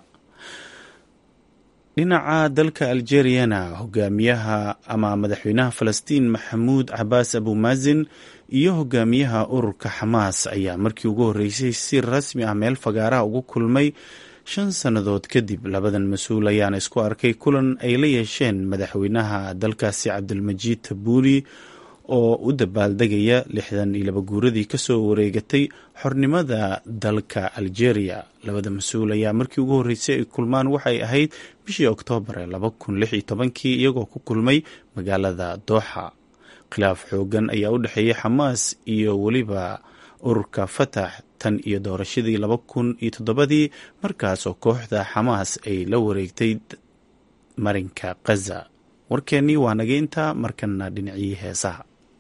dhinaca dalka algeriyana hogaamiyaha ama madaxweynaha falastiin maxamuud cabaas abumaasin iyo hogaamiyaha ururka xamaas ayaa markii ugu horreysay si rasmi ah meel fagaaraha ugu kulmay shan sannadood kadib labadan mas-uul ayaana isku arkay kulan ay la yeesheen madaxweynaha dalkaasi cabdilmajiid tabuuli oo u dabaaldegaya lixdan iyo laba guuradii kasoo wareegatay xornimada dalka algeria labada mas-uul ayaa markii ugu horreysay ay kulmaan waxay ahayd bishii oktoobar ee laba kun lix iyo tobankii iyagoo ku kulmay magaalada dooxa khilaaf xoogan ayaa u dhexeeyay xamaas iyo weliba ururka fatax tan iyo doorashadii laba kun iyo toddobadii markaas oo kooxda xamaas ay la wareegtay marinka khaza warkeennii waa naga intaa markana dhinacii heesaha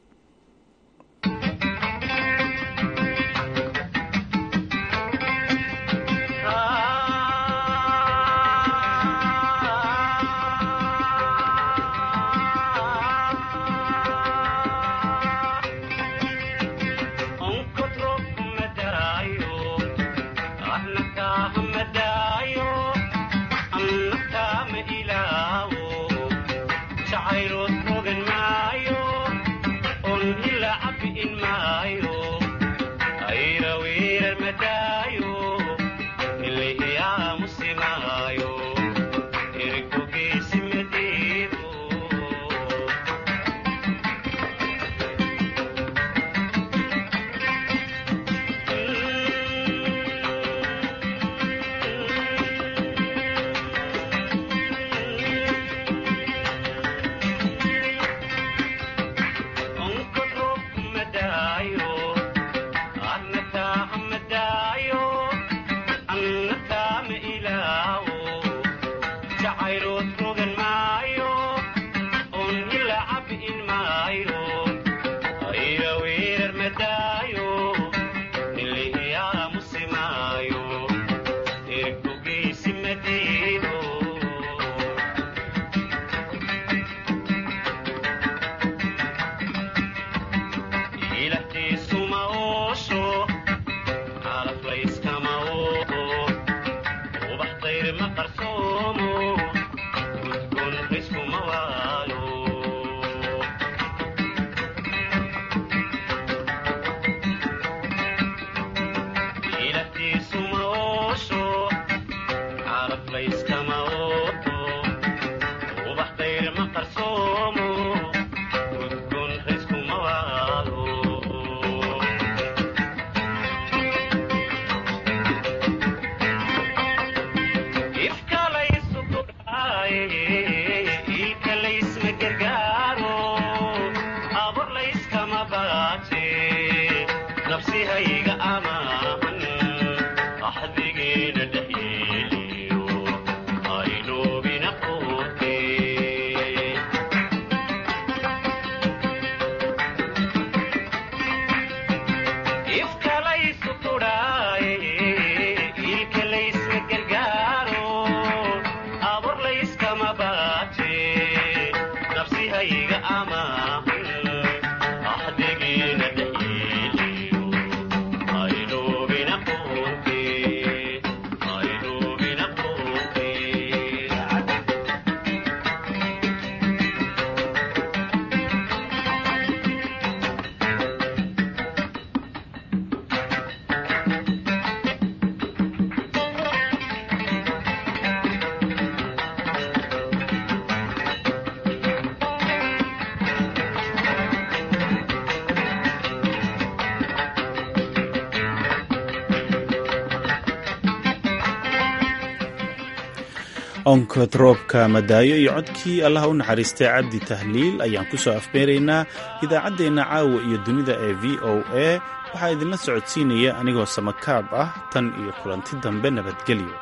onkod roobka madaayo iyo codkii allaha u naxariistay cabdi tahliil ayaan ku soo afbeeraynaa idaacaddeenna caawa iyo dunida ee v o a waxaa idinla socodsiinaya anigoo samakaab ah tan iyo kulanti dambe nabadgelyo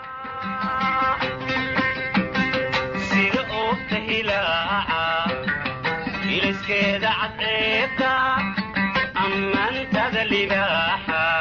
sida oogta hilaaca iliskeeda cadceebta ammaantada libaaxa